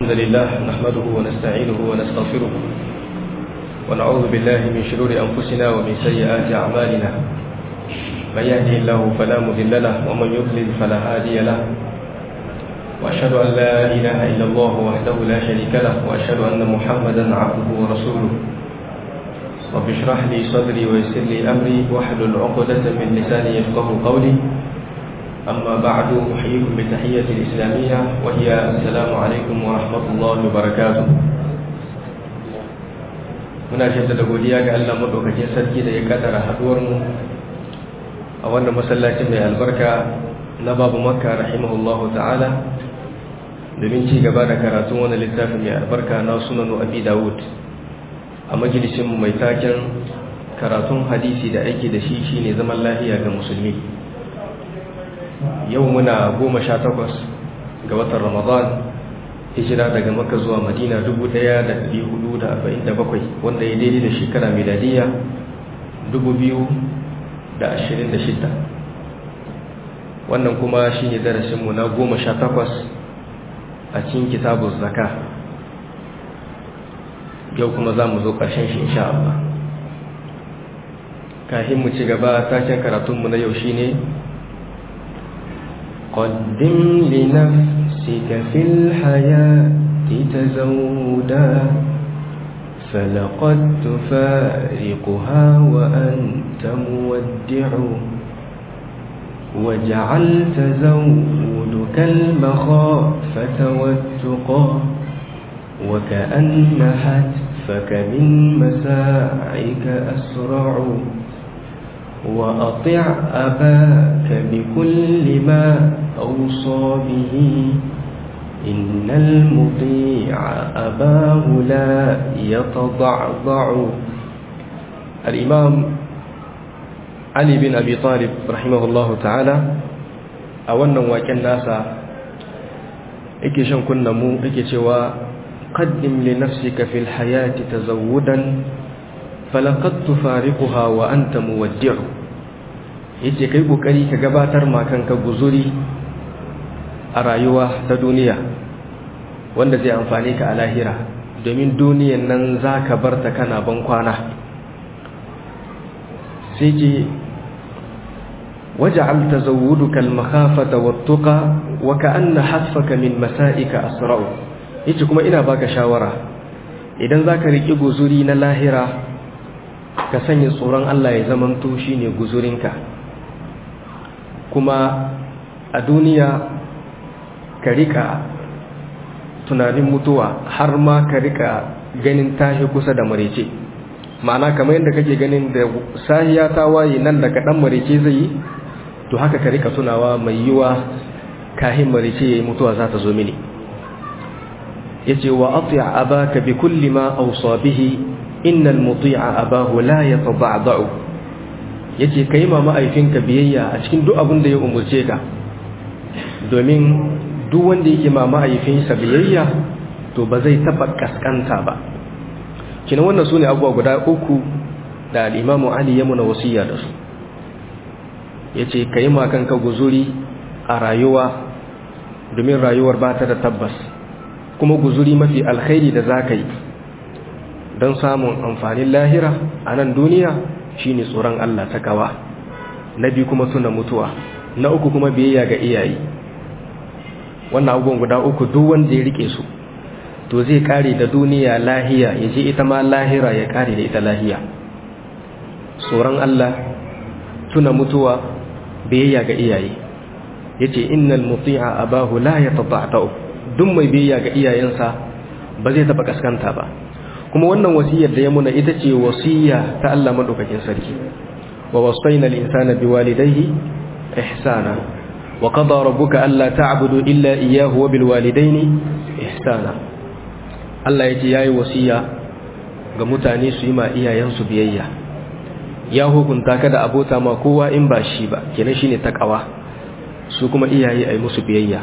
الحمد لله نحمده ونستعينه ونستغفره ونعوذ بالله من شرور أنفسنا ومن سيئات أعمالنا من يهده الله فلا مذل له ومن يضلل فلا هادي له وأشهد أن لا إله إلا الله وحده لا شريك له وأشهد أن محمدا عبده ورسوله رب اشرح لي صدري ويسر لي أمري واحلل عقدة من لساني يفقه قولي أما بعد أحييكم بالتحية الإسلامية وهي السلام عليكم ورحمة الله وبركاته muna jaddada godiya ga Allah madaukakin sarki da ya kaddara haduwar mu a wannan masallaci mai albarka na babu makka rahimahullahu ta'ala domin ci gaba da karatun wani littafi mai albarka na sunanu abi dawud a majalisin mai taken karatun hadisi da aiki da shi shine zaman lafiya ga musulmi yau muna goma sha takwas ga watan ramadan hijira daga maka zuwa madina 1447 wanda ya daidai da shekara miladiya 2026 wannan kuma shi ne darasinmu na goma sha takwas a cikin kitabun zaka yau kuma za mu zo ƙarshen shi insha Allah kahin mu ci gaba taken karatunmu na yau shi ne قدم لنفسك في الحياة تزودا فلقد تفارقها وأنت مودع وجعل تزودك المخافة والتقى وكأن حتفك من مساعك أسرع وأطع أباك بكل ما أوصى به إن المطيع أباه لا يتضعضع الإمام علي بن أبي طالب رحمه الله تعالى أولا وكان ناسا إكي شنكن نمو إكي شوى قدم لنفسك في الحياة تزودا فلقد تفارقها وأنت مودع yace kai kokari ka gabatar ma kanka guzuri a rayuwa ta duniya wanda zai amfane ka a lahira domin duniyan nan za ka bar ta kana ban kwana sai ce waja'al tazawwuduka al-makhafata wat-tuqa wa ka'anna hasfaka min masa'ika asra'u yace kuma ina baka shawara idan zaka riki guzuri na lahira ka sanya tsoron Allah ya zamanto shine guzurinka kuma a duniya ka rika tunanin mutuwa har ma ka rika ganin tashi kusa da marece ma'ana kamar yadda kake ganin da sahiya ta waye nan da kaɗan marece zai yi to haka ka rika tunawa mai yiwa kahin marece ya yi mutuwa za ta zo mini ya ce wa atiya abaka bi kulli ma ausa bihi innal muti'a abahu la yatada'da'u yace kai ma ma'aifinka biyayya a cikin duk abin da ya umurce ka domin duk wanda yake ma ma'aifinsa biyayya to ba zai taba kaskanta ba kina wannan sune abubuwa guda uku da al-Imam Ali ya muna wasiya da su yace kai ma kanka guzuri a rayuwa domin rayuwar ba ta da tabbas kuma guzuri mafi alkhairi da zaka yi don samun amfanin lahira a nan duniya shine tsoron Allah ta kawa na biyu kuma tuna mutuwa na uku kuma biyayya ga iyaye wannan abubuwan guda uku duk wanda ya rike su to zai kare da duniya lahiya ya je ita ma lahira ya kare da ita lahiya tsoron Allah tuna mutuwa biyayya ga iyaye yace innal muti'a abahu la yatata'u duk mai biyayya ga iyayensa ba zai taba kaskanta ba kuma wannan wasiyar da ya muna ita ce wasiya ta Allah madaukakin sarki wa wasaina al-insana biwalidayhi ihsana wa qada rabbuka alla ta'budu illa iyyahu wa bilwalidayni ihsana Allah yace yayi wasiya ga mutane su yi ma iyayensu biyayya ya hukunta ka da abota ma kowa in ba shi ba kenan shine takawa su kuma iyaye ai musu biyayya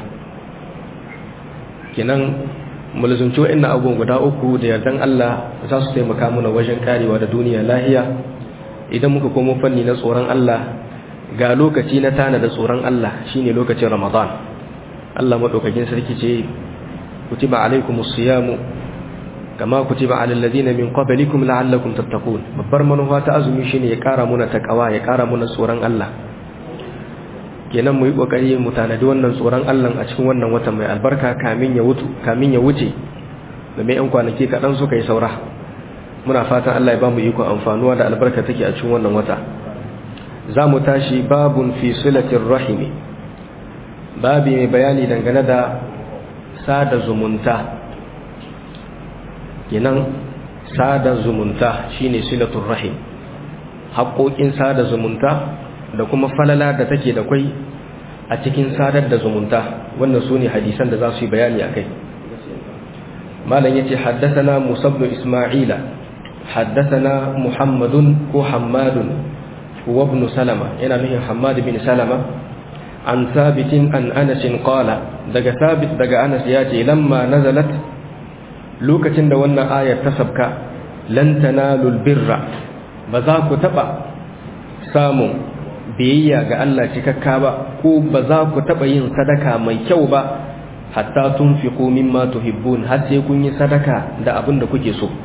kenan mulzunci wa'annan abubuwan guda uku da yardan Allah za su taimaka mana wajen karewa da duniya lahiya idan muka komo fanni na tsoron Allah ga lokaci na tana da tsoron Allah shine lokacin Ramadan Allah madaukakin sarki ce kutiba alaikumus siyamu kama kutiba alal ladina min qablikum la'allakum tattaqun babbar manufa ta azumi shine ya kara muna takawa ya kara muna tsoron Allah kenan mu yi kokari mu tanadi wannan tsoron Allah a cikin wannan watan mai albarka kamin ya wuce kamin ya wuce da mai yan kwanaki kaɗan suka yi saura muna fatan Allah ya ba mu iko amfanuwa da albarka take a cikin wannan wata za mu tashi babun fi silatir rahimi babi mai bayani dangane da sada zumunta kenan sada zumunta shine silatul rahim haƙoƙin sada zumunta da kuma falala da take da kwai a cikin sadar da zumunta wannan su ne hadisan da za su yi bayani a kai malam ya ce haddasana musabnu ismaila haddasana muhammadun ko hammadun wabnu salama yana nufin hammadu bin salama an sabitin an anasin qala daga sabit daga anas ya ce lamma nazalat lokacin da wannan ayar ta sabka lan tanalul birra ba za ku taba samun biyayya ga Allah cikakka ba ko ba za ku taɓa yin sadaka mai kyau ba hatta tunfiqu mimma tuhibbun har sai kun yi sadaka da abin da kuke so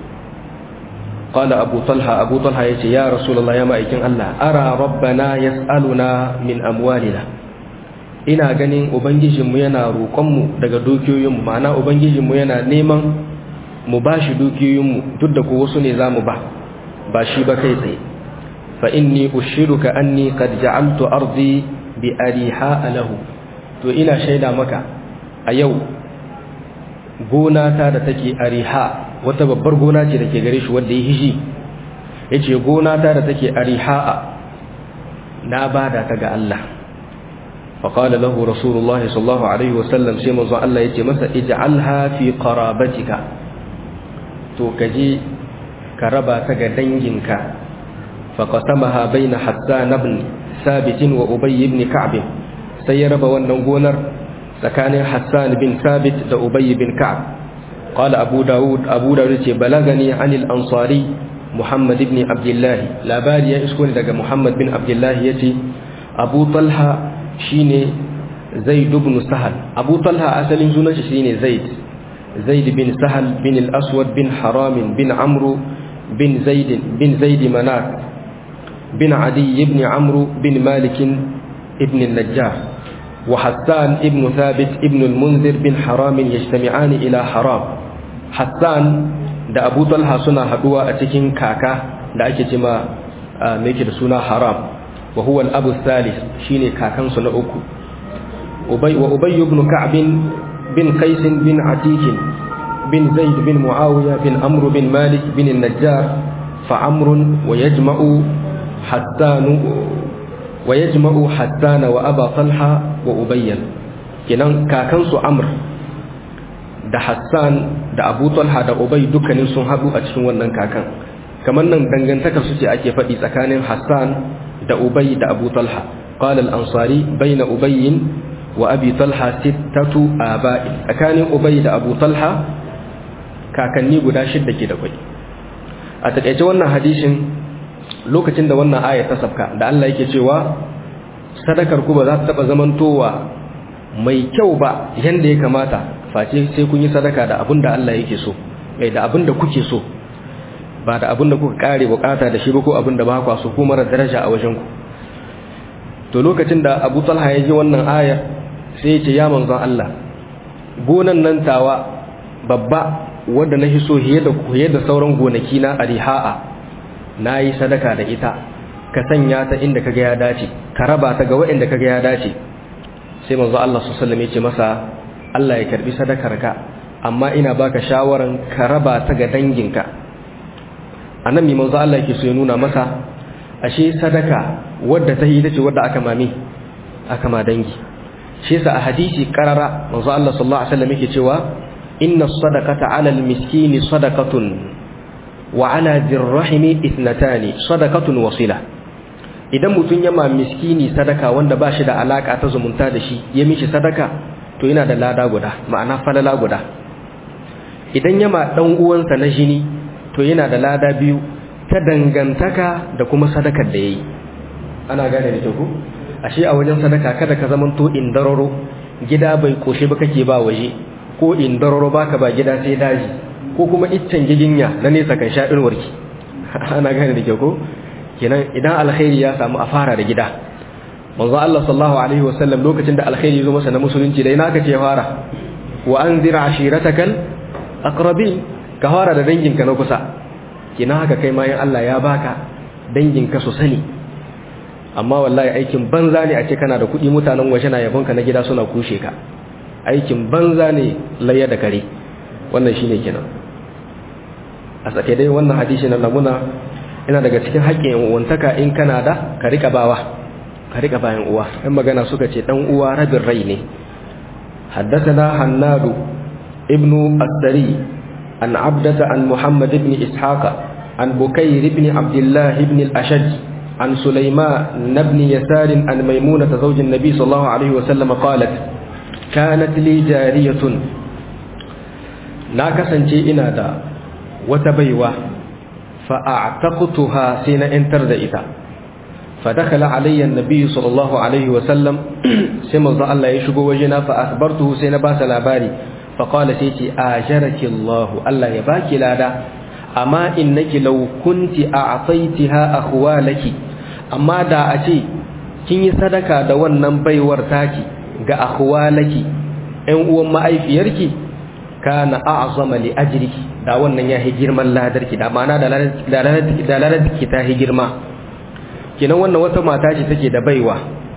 qala abu talha abu talha yace ya rasulullah ya ma'aikin Allah ara rabbana yas'aluna min amwalina ina ganin ubangijinmu yana roƙonmu daga dukiyoyinmu ma'ana ubangijinmu yana neman mu bashi dukiyoyinmu duk da ko wasu ne zamu ba ba shi ba kai tsaye فإني أشهدك أني قد جعلت أرضي بأريحاء له to ina shaida maka a yau gona ta da take ariha wata babbar gona ce da ke gare shi wanda ya hishi ya ce gona ta da take ariha'a na bada ta ga Allah faƙala lahu rasulullahi sallallahu alaihi wasallam sai manzo Allah ya ce masa ij'alha fi qarabatika to kaje ka raba ta ga danginka فقسمها بين حسان بن ثابت وأبي بن كعب سيرب والنغونر سكان حسان بن ثابت وأبي بن كعب قال أبو داود أبو داود بلغني عن الأنصاري محمد بن عبد الله لا بالي اسكن دغ محمد بن عبد الله يتي أبو طلحة شيني زيد بن سهل أبو طلحة أسل سنة شيني زيد زيد بن سهل بن الأسود بن حرام بن عمرو بن زيد بن زيد منات بن عدي بن عمرو بن مالك ابن النجار وحسان ابن ثابت ابن المنذر بن حرام يجتمعان إلى حرام حسان da Abu Talha suna haduwa a cikin kaka da ake cima mai da suna haram wa huwa al-abu thalith shine kakan su na uku ubay wa ubay ibn ka'b bin qais bin atik bin zaid bin muawiya bin amr bin malik bin an-najjar fa amr wa yajma'u حسان ويجمع حسان وأبا طلحة وأبي kenan kakansu Amr da Hassan da Abu Talha da Ubay dukkanin sun haɗu a cikin wannan kakan kamar nan dangantaka su ce ake faɗi tsakanin Hassan da Ubay da Abu Talha qala al-ansari bayna Ubay wa Abi Talha sittatu aba'i tsakanin Ubay da Abu Talha kakanni guda shidda ke da kwai a takeice wannan hadisin lokacin da wannan aya ta sabka da Allah yake cewa sadakar ku ba za ta taba zamantowa mai kyau ba yanda ya kamata face sai kun yi sadaka da abin da Allah yake so mai da abin da kuke so ba da abin da kuka kare bukata da shi ba ko abin da ba ku so ko mara daraja a wajen ku to lokacin da Abu Talha ya ji wannan aya sai ya ce ya manzon Allah gonan nan tawa babba wanda na hiso hiye da hiye da sauran gonaki na ariha'a na yi sadaka da ita ka sanya ta inda kaga ya dace ka raba ta ga waɗanda kaga ya dace sai manzo Allah sallallahu alaihi wasallam ya ce masa Allah ya karbi sadakarka amma ina baka shawaran ka raba ta ga danginka anan mi manzo Allah yake so ya nuna masa ashe sadaka wadda ta yi ita ce wadda aka mami aka ma dangi shi yasa a hadisi karara manzo Allah sallallahu alaihi wasallam yake cewa inna sadaqata 'ala al-miskini sadaqatun wa 'ala dirrahimi ithnatani sadaqatun wasila idan mutun ya ma miskini sadaka wanda ba shi da alaka ta zumunta da shi ya mishi sadaka to yana da lada guda ma'ana falala guda idan ya ma dan uwansa na jini to yana da lada biyu ta dangantaka da kuma sadakar da yayi ana gane da ku ashe a wajen sadaka kada ka zamanto indararo gida bai koshe ba kake ba waje ko indararo baka ba gida sai daji ko kuma iccen giginya na nesa kan sha irwarki ana gane da kyau ko kenan idan alkhairi ya samu a fara da gida manzo Allah sallallahu alaihi wasallam lokacin da alkhairi zo masa na musulunci dai naka ce fara wa anzir ashiratakal aqrabin ka fara da danginka na kusa kina haka kai ma in Allah ya baka danginka su sani amma wallahi aikin banza ne a ce kana da kuɗi mutanen waje na yabonka na gida suna kushe ka aikin banza ne layya da kare wannan shine kenan a sake dai wannan hadisi na namuna ina daga cikin haƙƙin uwantaka in kana da ka rika bawa ka rika bayan uwa in magana suka ce dan uwa rabin rai ne حدثنا حناد ابن السري عن عبدة عن محمد بن إسحاق عن بكير بن عبد الله بن الأشج عن سليمان بن يسار عن ميمونة زوج النبي صلى الله عليه وسلم قالت كانت لي جارية ناكسا إنا دا وتبيوة فأعتقتها سين انتر دئتا فدخل علي النبي صلى الله عليه وسلم سمع الله يشكو وجنا فأخبرته سين باس الأباري فقال سيتي آجرك الله الله يباكي لادا أما إنك لو كنت أعطيتها أخوالك أما دا أتي kin yi sadaka da wannan baiwar taki ga akhwalaki ɗan uwan ma'aifiyarki kana a'zama li ajriki da wannan ya hi girman ladarki da ma'ana da ladarki ta hi girma kinan wannan wata mata ce take da baiwa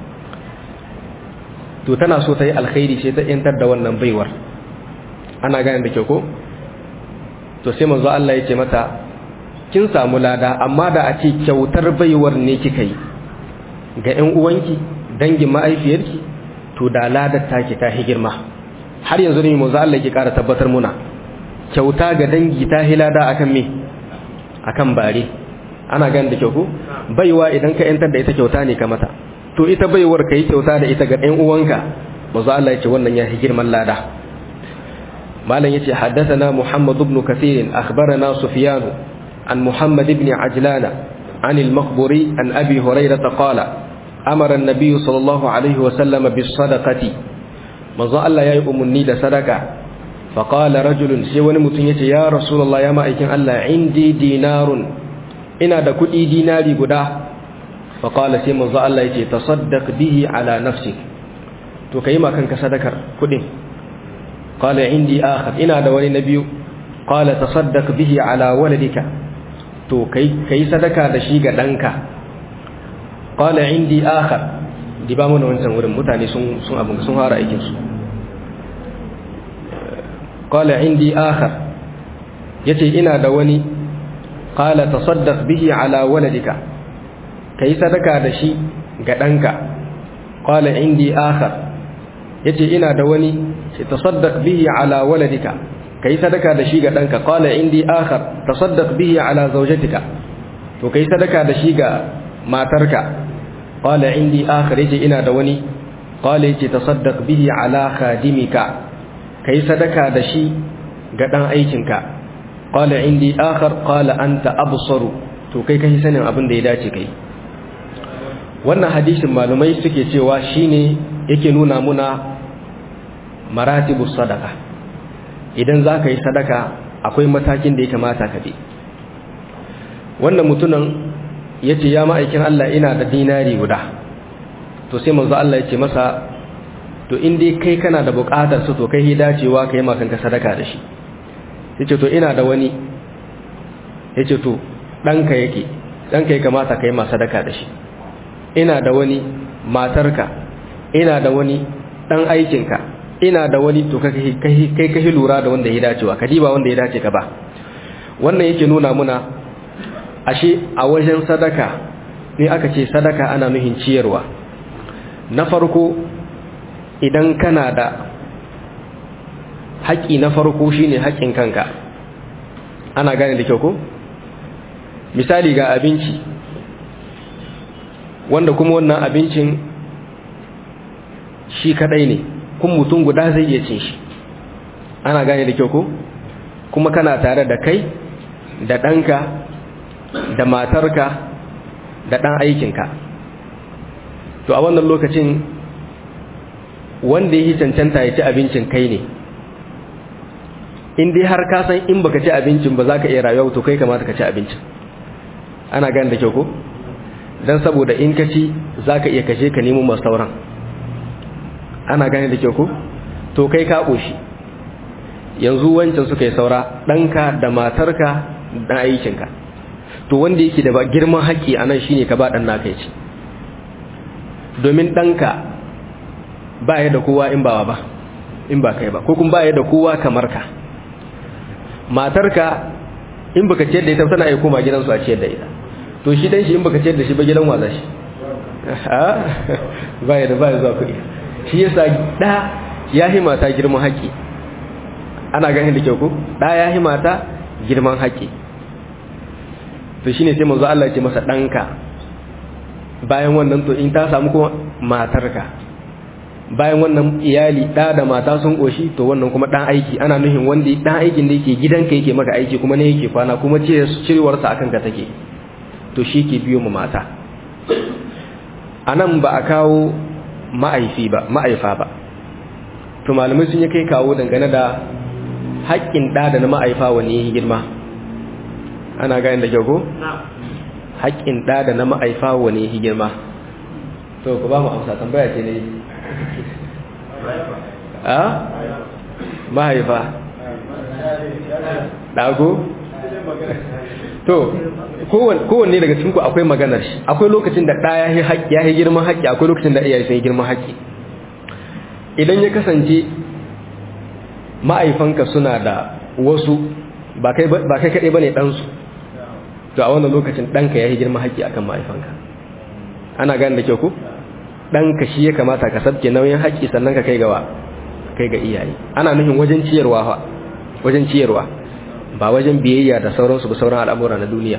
to tana so ta yi alkhairi sai ta yantar da wannan baiwar ana gane da kyau ko to sai manzo Allah ya ce mata kin samu lada amma da a ce kyautar baiwar ne kika yi ga ƴan uwanki dangin ma'aifiyarki to da ladar take ta hi girma har yanzu ne manzo Allah ya ƙara tabbatar muna kyauta ga dangi ta hi lada akan me akan bare ana gane da kyau ko baiwa idan ka yantar da ita kyauta ne ka mata to ita baiwar ka yi kyauta da ita ga ɗan uwanka manzo Allah ya ce wannan ya hi girman lada malam yace haddathana Muhammad ibn Kathir akhbarana Sufyan an Muhammad ibn Ajlan عن المخبري عن أبي هريرة قال أمر النبي صلى الله عليه وسلم بالصدقة manzo Allah ya yi umarni da sadaka faƙala rajulun sai wani mutum ya ce ya rasulallah ya ma'aikin Allah indi dinarun ina da kuɗi dinari guda faƙala sai manzo Allah ya ce tasaddaq bihi ala nafsik to kai ma kanka sadakar kuɗin qala indi akhar ina da wani na biyu qala tasaddaq bihi ala waladika to kai kai sadaka da shi ga ɗanka qala indi akhar di ba mana wancan wurin mutane sun sun abin sun fara aikin su qala indi akhar yace ina da wani qala tasaddaq bihi ala waladika kai sadaka da shi ga danka qala indi akhar yace ina da wani sai tasaddaq bihi ala waladika kai sadaka da shi ga danka qala indi akhar tasaddaq bihi ala zawjatika to kai sadaka da shi ga matarka قال عندي آخر يجي إنا دواني قال يجي تصدق به على خادمك كي صدقا دشي قدان أيكنك قال عندي آخر قال أنت أبصر to kai kai sanin abin da ya dace kai wannan hadisin malumai suke cewa shine yake nuna muna maratibus sadaka idan za ka yi sadaka akwai matakin da ya kamata ka bi wannan mutumin ya ce ya ma'aikin Allah ina da dinari guda to sai manzo Allah ya ce masa to in dai kai kana da buƙatar su to kai dacewa ka yi makanka sadaka da shi ya ce to ina da wani ya ce to ɗanka yake ɗanka ya kamata ka yi ma sadaka da shi ina da wani matarka ina da wani ɗan aikinka ina da wani to kai kai lura da wanda ya dacewa ka diba wanda ya dace ka ba wannan yake nuna muna ashe a wajen sadaka ne aka ce sadaka ana nuhin ciyarwa na farko idan kana da haƙƙi na farko shine haƙƙin kanka ana gane da kyau ko misali ga abinci wanda kuma wannan abincin shi kadai ne kun mutum guda zai iya cin shi ana gane da kyau ko kuma kana tare da kai da ɗanka da matarka da ɗan aikinka to a wannan lokacin wanda ya yi cancanta ya ci abincin kai ne in dai har ka san in baka ci abincin ba za ka iya rayuwa to kai kamata ka ci abincin ana gane da kyau ko dan saboda in ka ci za ka iya kashe ka nemo masu sauran ana gane da kyau ko to kai ka ƙoshi yanzu wancan suka yi saura ɗanka da matarka da aikinka to wanda yake da girman haƙƙi a nan shine ka ba ɗan naka ya ci domin ɗanka ba ya da kowa in ba ba in ba kai ba ko kuma ba ya da kowa kamar ka matarka in baka ciyar da ita tana iya koma gidansu a ciyar da ita to shi dan shi in baka ciyar da shi ba gidan waza shi ba ya da ba ya zuwa kuɗi shi yasa ɗa ya hi mata girman haƙƙi ana ganin da kyau ko ɗa ya hi mata girman haƙƙi to shine sai manzo Allah ya ce masa ɗanka bayan wannan to in ta samu kuma matarka bayan wannan iyali ɗa da mata sun ƙoshi to wannan kuma ɗan aiki ana nuhin wanda ɗan aikin da yake gidanka yake maka aiki kuma ne yake kwana kuma ce cirewarsa akan ka take to shi ke biyo mu mata a nan ba a kawo ma'aifi ba ma'aifa ba to malamai sun yi kai kawo dangane da haƙƙin ɗa da na ma'aifa wani ya girma ana gane da kyau ko? haƙƙin ɗa da na ma'aifa wani ya girma to ku ba mu amsa tambaya ce ne a mahaifa ɗago to kowanne daga cikinku akwai maganar shi akwai lokacin da ɗaya ya yi girman haƙƙi akwai lokacin da iyaye sun yi girman haƙƙi idan ya kasance ma'aifanka suna da wasu ba kai kaɗai ba ne ɗansu to a wannan lokacin ɗanka ya yi girman haƙƙi akan ma'aifanka ana gane da kyau ku ɗanka shi ya kamata ka sabke nauyin haƙƙi sannan ka kai gawa kai ga iyaye ana nufin wajen ciyarwa wajen ciyarwa ba wajen biyayya da sauransu ba sauran al'amura na duniya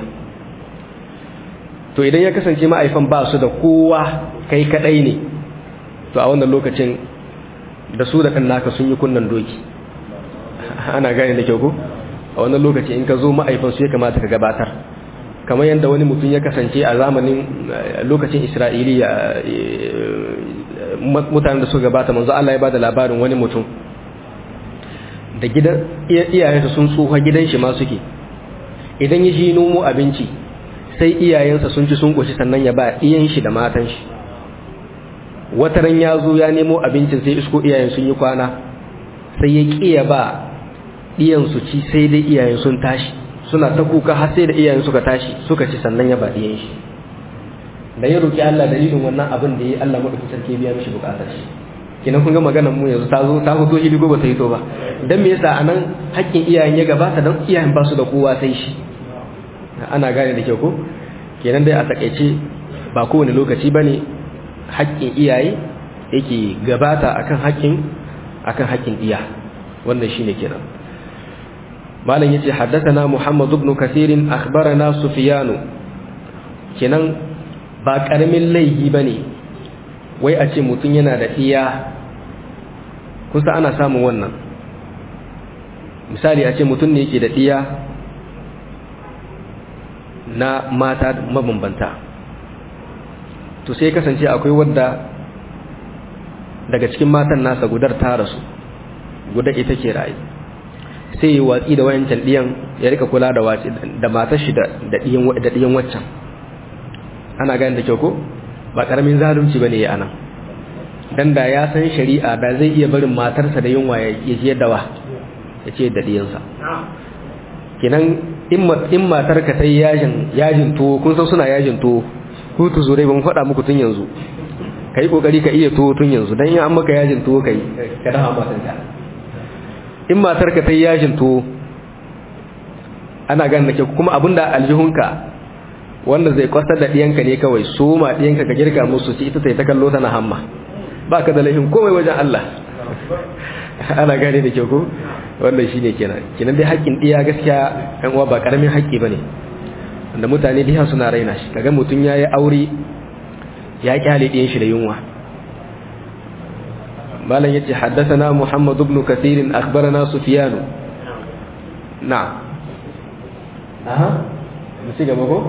to idan ya kasance ma'aifan ba su da kowa kai kadai ne to a wannan lokacin da su da kan naka sun yi kunnan doki ana gane da kyau ko a wannan lokaci in ka zo ma'aifan su ya kamata ka gabatar kamar yadda wani mutum ya kasance a zamanin lokacin isra'iliya mutanen da suka gabata manzo Allah ya bada labarin wani mutum da gidan iyayensa sun tsufa gidan shi ma suke idan ya ji nomo abinci sai iyayensa sun ci sun koshi sannan ya ba iyan shi da matan shi wataran ya zo ya nemo abincin sai isko iyayen sun yi kwana sai ya kiya ba iyan su ci sai dai iyayen sun tashi suna ta kuka har sai da iyayen suka tashi suka ci sannan ya ba iyan shi da ya roki Allah dalilin wannan abin da ya Allah madaukakin sarki biya mishi bukatar shi kina kun ga maganar mu yanzu ta zo ta fito ili ko ba ta hito ba dan me yasa anan haƙƙin iyayen ya gabata dan iyayen ba su da kowa sai shi ana gane da kyau ko kenan dai a takaice ba kowane lokaci bane haƙƙin iyaye yake gabata akan haƙƙin akan haƙƙin iya wannan shine kenan malam yace haddathana muhammad ibn kathir akhbarana sufyan kenan ba karamin laihi bane wai a ce mutum yana da iya kusa ana samun wannan misali a ce mutum ne yake da iya na mata mabambanta to sai kasance akwai wadda daga cikin matan nasa gudar ta rasu guda ita ke rayu sai yi watsi da wayancan ɗiyan ya rika kula da watsi da matar shi da ɗiyan waccan ana gani da kyau ko ba ƙaramin zalunci ba ne ya anan dan da ya san shari'a da zai iya barin matarsa da yunwa ya ce da wa ya ce da ɗiyansa kinan in matarka ta yi yajin tuwo kun san suna yajin tuwo hutu zurai ban faɗa muku tun yanzu ka yi ƙoƙari ka iya tuwo tun yanzu don yi an maka yajin tuwo ka yi ka dafa matanka in matarka ta yi yajin tuwo ana ganin da ke kuma abinda aljihunka wanda zai kwasar da ɗiyanka ne kawai su ma ɗiyanka ka girka musu ci ita ta yi ta kallo tana hamma ba ka da laifin komai wajen Allah ana gane da ke ko wannan shine kenan kenan dai haƙƙin ɗiya gaskiya ɗan uwa ba ƙaramin haƙƙi bane wanda mutane diha suna raina shi kaga mutum ya yi aure ya kyale ɗiyan shi da yunwa malam yace haddathana muhammad ibn kathir akhbarana sufyan na'am aha mu ci gaba ko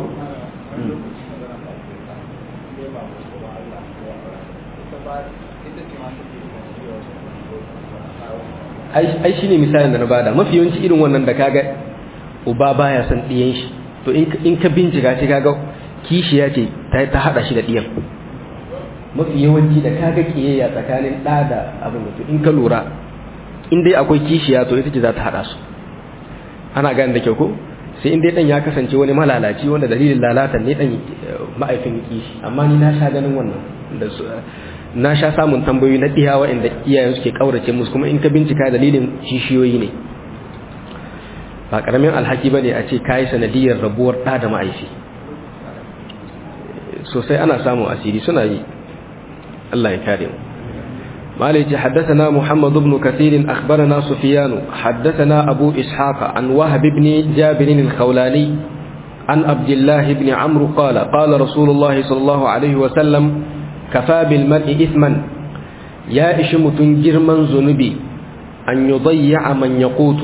ai shine misalin da na bada mafi yawanci irin wannan da kaga uba baya son diyan shi to in ka bincika shi kaga kishiya ce ta hada shi da diyan mafi yawanci da kaga kiyayya tsakanin ɗa da abin da in ka lura in dai akwai kishiya to ita ce za ta hada su ana gane da kyau ko sai in dai dan ya kasance wani malalaci wanda dalilin lalata ne dan ma'aifin kishi amma ni na sha ganin wannan da na sha samun tambayoyi na diyawa inda iyayen suke kaurace musu kuma in ka bincika dalilin kishiyoyi ne ba karamin alhaki bane a ce kai sanadiyar rabuwar da da ma'aifi sosai ana samun asiri suna yi Allah ya kare mu مالك حدثنا محمد بن كثير أخبرنا سفيان حدثنا أبو إسحاق عن وهب بن جابر الخولاني عن عبد الله بن عمرو قال قال رسول الله صلى الله عليه وسلم كفى بالمرء إثما يا إشمت جرما ذنبي أن يضيع من يقوت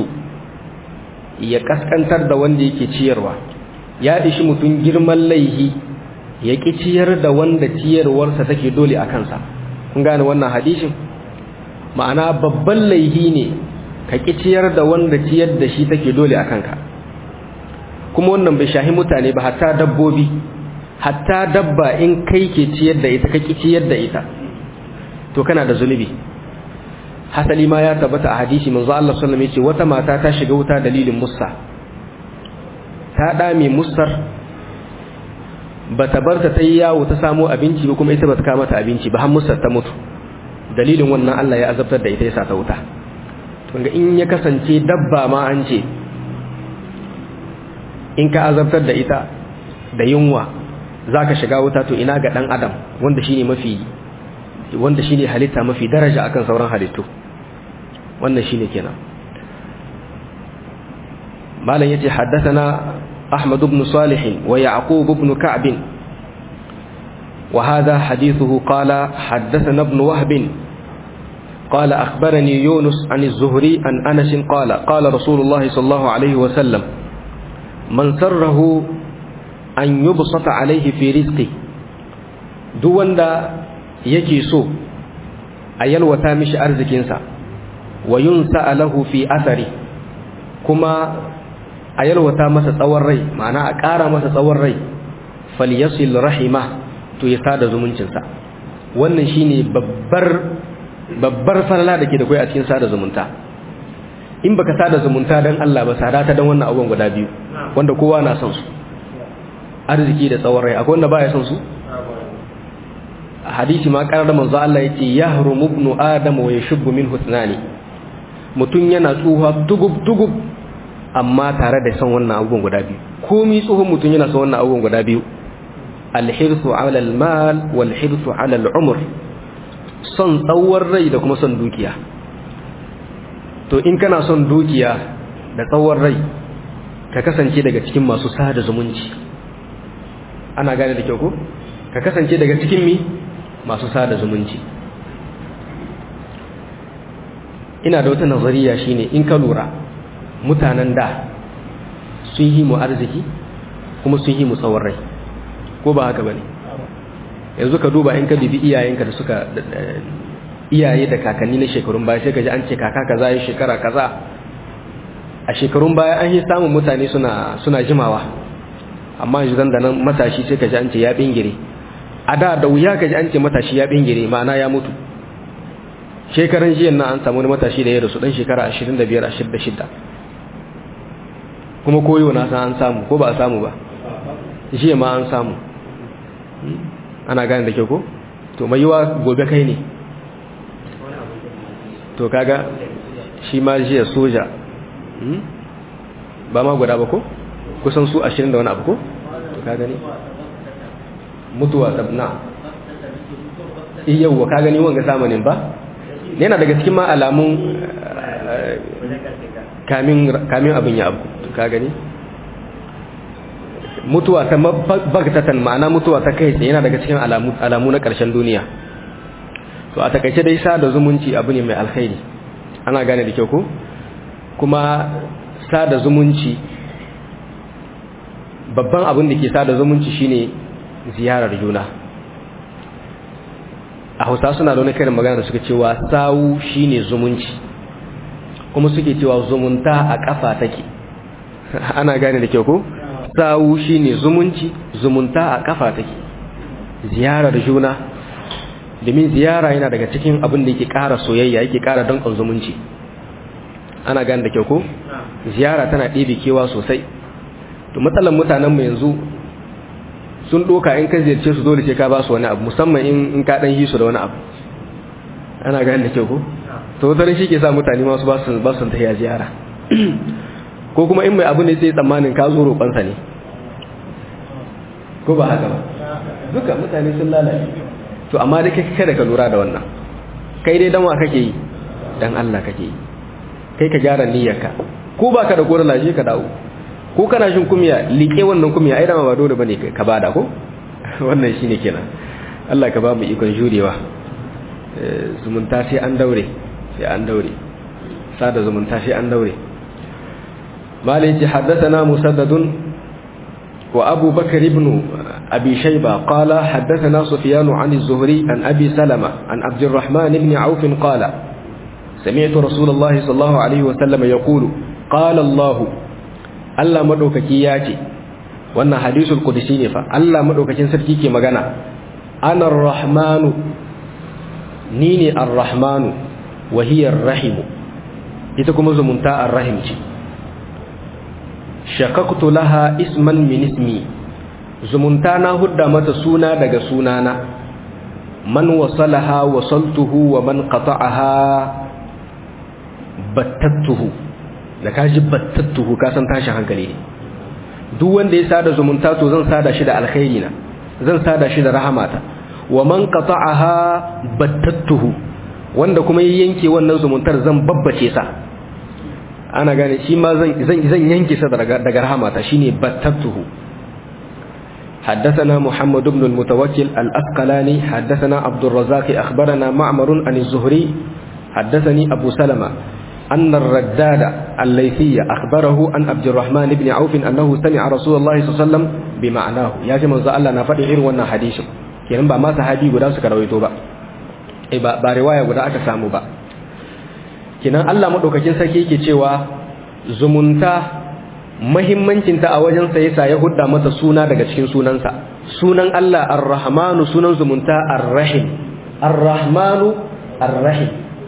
يكسكن ترد وندي كتيروا يا إشمت جرما ليه يكتير da wanda ciyarwarsa take dole a kansa kun gane wannan hadisin ma'ana babban laihi ne ka ki ciyar da wanda ciyar da shi take dole a kanka kuma wannan bai shahi mutane ba hatta dabbobi hatta dabba in kai ke ciyar da ita ka ki ciyar da ita to kana da zunubi hasali ma ya tabbata a hadisi manzo Allah sallallahu alaihi wasallam wata mata ta shiga wuta dalilin mussa ta dame mussar bata bar ta yi yawo ta samo abinci ba kuma ita bata kama ta abinci ba har mussar ta mutu dalilin wannan Allah ya azabtar da ita ya sa ta wuta tunga in ya kasance dabba ma an ce in ka azabtar da ita da yunwa zaka shiga wuta to ina ga dan adam wanda shine mafi wanda shine halitta mafi daraja akan sauran halittu wannan shine kenan malam yace haddathana أحمد بن صالح ويعقوب بن كعب وهذا حديثه قال حدثنا ابن وهب قال أخبرني يونس عن الزهري عن أنس قال قال رسول الله صلى الله عليه وسلم من سره أن يبسط عليه في رزقه دون دا يجي سو أيل وتامش أرزكينسا وينسأ له في أثره كما a yalwata masa tsawon rai ma'ana a ƙara masa tsawon rai falyasil rahima to ya sada zumuncinsa wannan shine babbar babbar falala da ke da kai a cikin sada zumunta in baka sada zumunta dan Allah ba sada ta dan wannan abubuwan guda biyu wanda kowa na son su arziki da tsawon rai akwai wanda baya son su a hadisi ma karar da manzo Allah yace yahrumu ibnu adam wa yashubbu minhu thnani mutun yana tsuha tugub tugub amma tare da son wannan abubuwan guda biyu komi tsohon mutum yana son wannan abubuwan guda biyu alhirsu ala almal wal hirsu ala al'umr son tsawon rai da kuma son dukiya to in kana son dukiya da tsawon rai ka kasance daga cikin masu sada zumunci ana gane da kyau ko ka kasance daga cikin mi masu sada zumunci ina da wata nazariya shine in ka lura mutanen da sun yi mu arziki kuma sun yi mu tsawon rai ko ba haka bane yanzu ka duba in ka bibi iyayenka da suka iyaye da kakanni na shekarun baya sai ka ji an ce kaka kaza yi shekara kaza a shekarun baya an yi samun mutane suna suna jimawa amma yanzu dan da nan matashi sai ka ji an ce ya bingire a da da wuya ka ji an ce matashi ya bingire ma'ana ya mutu shekaran jiyan nan an samu wani matashi da ya rasu dan shekara 25 26 kuma koyo na san an samu ko ba a samu ba jiya ma an samu ana gane da ke ko to mai yiwa gobe kai ne to kaga shi ma jiya soja ba ma guda ba ko kusan su ashirin da wani abu ko to ka gani mutuwa sabna yauwa ka gani wanga samanin ba yana daga cikin ma alamun kamin abin ya abu ka gani mutuwa ta bagtatan ma'ana mutuwa ta kai tsaye yana daga cikin alamu na ƙarshen duniya to a takaice dai sada zumunci abu ne mai alkhairi ana gane da kyau ko kuma sada zumunci babban abin da ke sada zumunci shine ziyarar juna a hausa suna da wani karin magana da suka cewa sawu shine zumunci kuma suke cewa zumunta a kafa take ana gane da kyau ko sawu shine zumunci zumunta a kafa take ziyarar juna domin ziyara yana daga cikin abin da yake ƙara soyayya yake ƙara danƙon zumunci ana gane da kyau ko ziyara tana ɗebe kewa sosai to matsalan mutanen mu yanzu sun ɗoka in ka ziyarce su dole sai ka ba su wani abu musamman in ka ɗan yi su da wani abu ana gane da kyau ko to watarin shi ke sa mutane masu ba su ba su tafiya ziyara ko kuma in mai abu ne sai tsammanin ka zo roƙonsa ne ko ba haka ba duka mutane sun lalace to amma dai kai kada ka lura da wannan kai dai dan wa kake yi dan Allah kake yi kai ka gyara niyyarka ko baka da koran laje ka dawo ko kana shin kumiya liƙe wannan kumiya ai dama ba dole bane ka bada ko wannan shine kenan Allah ka ba mu ikon jurewa zumunta sai an daure sai an daure sada zumunta sai an daure malai ji haddathana musaddadun wa abu bakr ibn abi shayba qala haddathana sufyan an az-zuhri an abi salama an abd الرحمن ibn auf qala سمعت رسول الله صلى الله عليه وسلم يقول قال الله Allah madaukaki ya ce wannan hadisul qudsi ne fa Allah madaukakin sarki ke magana ana ar-rahmanu ni ne ar-rahmanu wa hiya ar-rahim ita kuma zumunta ar-rahim ce shakaktu laha isman min ismi zumunta na hudda mata suna daga sunana man wasalaha wasaltuhu wa man qata'aha battattuhu da kaji battattuhu ka san tashin hankali ne duk wanda ya sada zumunta to zan sada shi da alkhairi na zan sada shi da rahamata wa man qata'aha battattuhu wanda kuma ya yanke wannan zumuntar zan babbace sa ana gane shi ma zan zan yanke sa daga daga rahamata shine battattuhu حدثنا محمد بن المتوكل الأسقلاني حدثنا عبد الرزاق أخبرنا معمر عن الزهري حدثني أبو سلمة أن الرداد الليثي أخبره عن عبد الرحمن بن عوف أنه سمع رسول الله صلى الله عليه وسلم بمعناه يا جماعة الله نفدي غير wannan hadisin kenan ba ma sahabi guda suka rawaito ba eh ba ba riwaya guda aka samu ba kenan Allah madaukakin sarki yake cewa zumunta muhimmancin ta a wajen sa yasa ya hudda mata suna daga cikin sunansa sunan Allah Ar-Rahmanu sunan zumunta Ar-Rahim Ar-Rahmanu Ar-Rahim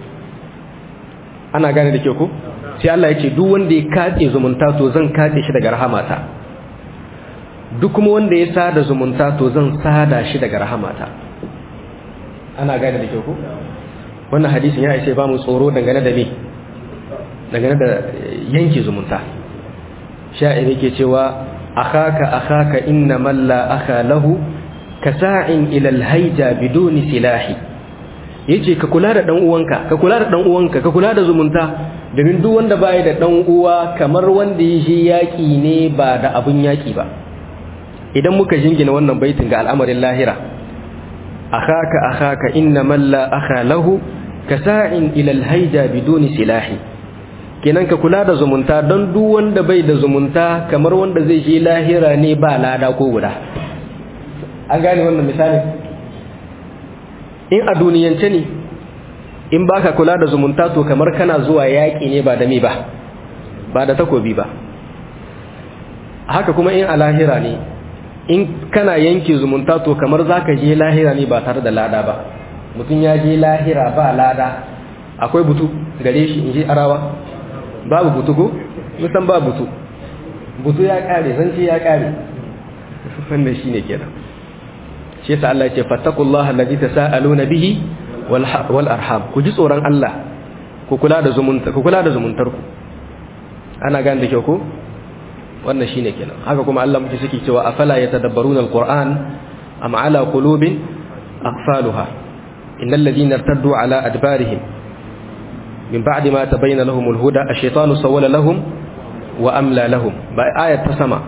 ana gane da ke ku sai Allah ya ce duk wanda ya kace zumunta to zan kace shi daga rahamata duk kuma wanda ya sada zumunta to zan sada shi daga rahamata ana gane da ke ku wannan hadisin ya ishe ba mu tsoro dangane da me dangane da yanke zumunta sha'ir yake cewa akhaka akhaka inna man la akha lahu kasa'in ila al-hayja biduni silahi yace ka kula da dan uwanka ka kula da dan uwanka ka kula da zumunta domin duk wanda bai da dan uwa kamar wanda ya shi yaki ne ba da abun yaki ba idan muka jingina wannan baitin ga al'amarin lahira akhaka akhaka inna man la akha lahu kasa'in ila al-hayja biduni silahi kenan ka kula da zumunta don duk wanda bai da zumunta kamar wanda zai je lahira ne ba lada ko guda an gane wannan misali in a duniyance ne in baka kula da zumunta to kamar kana zuwa yaƙi ne ba da me ba ba da takobi ba haka kuma in a lahira ne in kana yanke zumunta to kamar zaka je lahira ne ba tare da lada ba mutum ya je lahira ba lada akwai butu gare shi in ji arawa babu butu ko musan ba butu butu ya kare zance ya kare wannan shine kenan shi yasa Allah ya ce fattaqullaha allazi tasaaluna bihi wal wal arham ku ji tsoron Allah ku kula da zumunta ku kula da zumuntar ku ana gane da kyau ko wannan shine kenan haka kuma Allah muke suke cewa afala yatadabbaruna alquran am ala qulubin aqfaluha innal ladina irtaddu ala adbarihim min ba'di ma tabayyana lahum alhuda ash-shaytanu sawwala lahum wa amla lahum ba ayat ta sama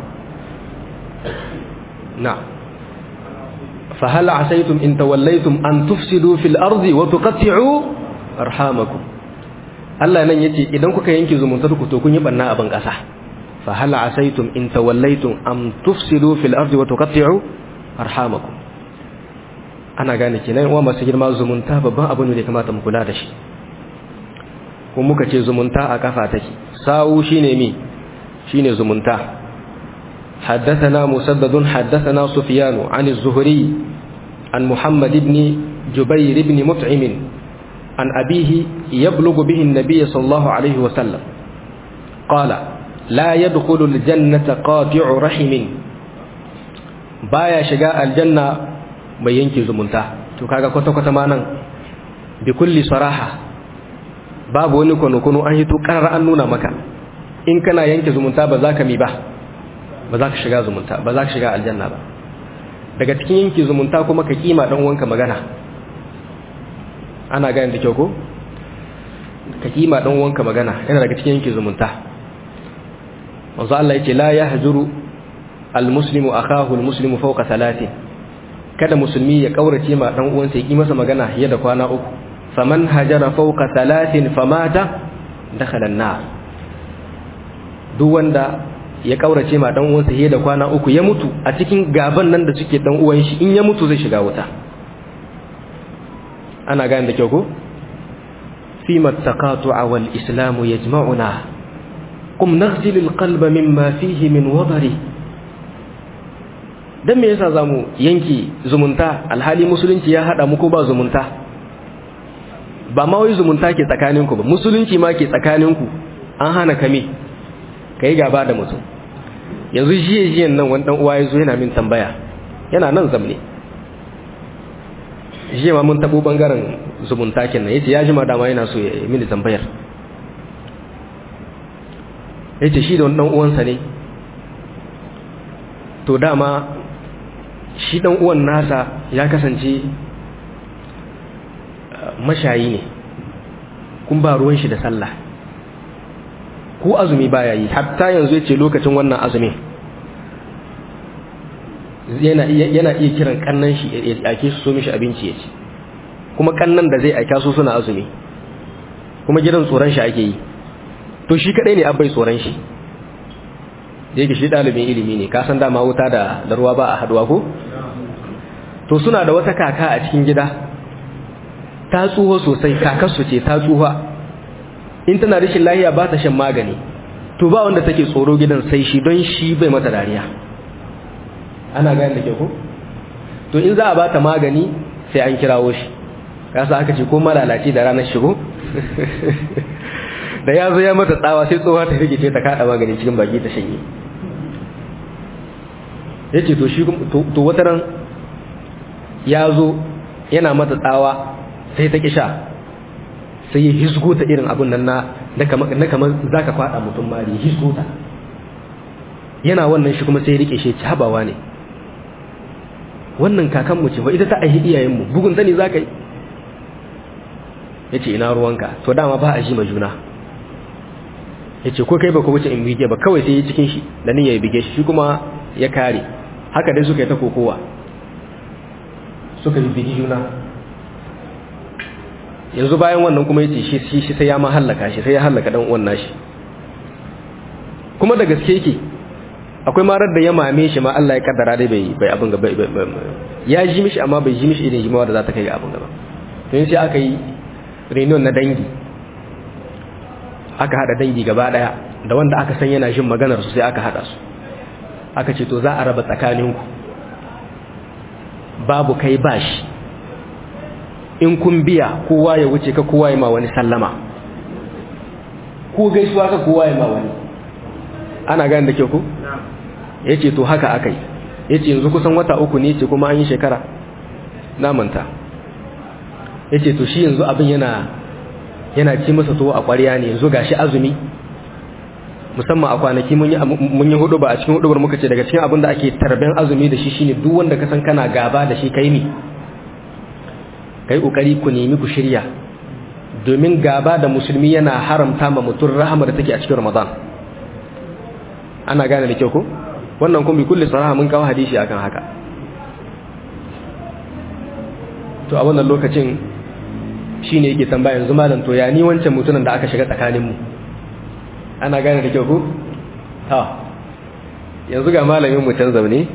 na'am fa hal asaytum in tawallaytum an tufsidu fil ardi wa tuqatti'u arhamakum Allah nan yace idan kuka yanke zumuntar ku to kun yi banna a ban kasa fa hal asaytum in tawallaytum am tufsidu fil ardi wa tuqatti'u arhamakum ana gane kenan wa masu girma zumunta babban abu ne da kamata mu kula da shi kuma muka ce zumunta a kafa take sawu shine mi shine zumunta حدثنا مسدد حدثنا سفيان عن الزهري عن محمد بن جبير بن مطعم عن أبيه يبلغ به النبي صلى الله عليه وسلم قال لا يدخل الجنة قاطع رحم بايا شقاء الجنة بينكي زمنتا تكاكا كتا كتا مانا بكل صراحة باب ونكو نكونو أن يتكرر أنونا مكا إن كان ينكي زمنتا بذاك ميباه ba za ka shiga zumunta ba za ka shiga aljanna ba daga cikin yanki zumunta kuma ka kima dan uwanka magana ana gane da kyau ko ka kima dan uwanka magana yana daga cikin yanki zumunta manzo Allah yace la yahjuru almuslimu akahu almuslimu fawqa thalathin kada musulmi ya kaurace ma dan uwansa ya ki masa magana fiye da kwana uku faman hajara fawqa thalathin famata dakhala an-nar duk wanda ya kaurace ma dan uwansa fiye da kwana uku ya mutu a cikin gaban nan da suke dan uwan shi in ya mutu zai shiga wuta ana gane da kyau ko fi mattaqatu'a wal islamu yajma'una qum naghsil al qalba mimma fihi min wadari dan me yasa zamu yanki zumunta alhali musulunci ya hada mu ko ba zumunta ba ma wai zumunta ke tsakaninku ba musulunci ma ke tsakaninku an hana kame kai gaba da mutum yanzu jiye jiyen nan wani dan uwa ya zo yana min tambaya yana nan zamne jiye ma mun tabo bangaren zumunta kenan yace ya jima dama yana so ya yi mini tambayar yace shi da wani dan uwansa ne to dama shi dan uwan nasa ya kasance mashayi ne kun ba ruwan shi da sallah ko azumi baya yi hatta yanzu yace lokacin wannan azumi yana yana iya kiran kannan shi ya ake su so mishi abinci ya ci kuma kannan da zai aika su suna azumi kuma gidan tsoron shi ake yi to shi kadai ne abai tsoron shi da yake shi dalibin ilimi ne ka san dama wuta da da ruwa ba a haduwa ko to suna da wata kaka a cikin gida ta tsuho sosai kakar su ce ta tsuha in tana rashin lahiya ba ta shan magani to ba wanda take tsoro gidan sai shi don shi bai mata dariya ana gane da ke ko to in za a bata magani sai an kirawo shi kasa aka ce ko malalaci da ranar shigo da ya zo ya mata tsawa sai tsohuwa ta rigice ta kada magani cikin baki ta shanye ya ce to shi to wata ran ya zo yana mata tsawa sai ta kisha sai ya hisgo ta irin abin nan na kamar za ka kwada mutum mari hisgo ta yana wannan shi kuma sai ya rike shi ci habawa ne wannan kakanmu ce wa ita ta aihi iyayenmu bugun zani za ka yi ya ce ina ruwanka to dama ba a ji ma juna ya ce ko kai ba ku wuce in bige ba kawai sai ya cikin shi da ni ya bige shi kuma ya kare haka dai suka yi ta kokowa suka yi bigi juna yanzu bayan wannan kuma ya ce shi shi sai ya ma hallaka shi sai ya hallaka dan uwan nashi kuma da gaske yake akwai marar da ya mame shi ma Allah ya kaddara dai bai bai abin gaba ya ji mishi amma bai ji mishi irin jimawa da za ta kai ga abin gaba to sai aka yi reunion na dangi aka hada dangi gaba daya da wanda aka san yana jin maganar su sai aka hada su aka ce to za a raba tsakaninku babu kai bashi in kun biya kowa ya wuce ka kowa ya ma wani sallama ko gaisuwa ka kowa ya ma wani ana gane da ke ku ya ce to haka aka yi ya ce yanzu kusan wata uku ne ce kuma an yi shekara namanta ya ce to shi yanzu abin yana yana ci masa to a ƙwariya ne yanzu ga shi azumi musamman a kwanaki mun yi hudu ba a cikin hudubar muka ce daga cikin abin da ake tarben azumi da shi shine duk wanda ka san kana gaba da shi kai ne kai kokari ku nemi ku shirya domin gaba da musulmi yana haramta ma mutum rahama da take a cikin ramadan ana gane da kyau ko wannan kuma bi kulli saraha mun kawo hadisi akan haka to a wannan lokacin shine yake tambaya yanzu malam to ya ni wancan mutumin da aka shiga tsakanin mu ana gane da kyau ko ha yanzu ga malamin mu can zaune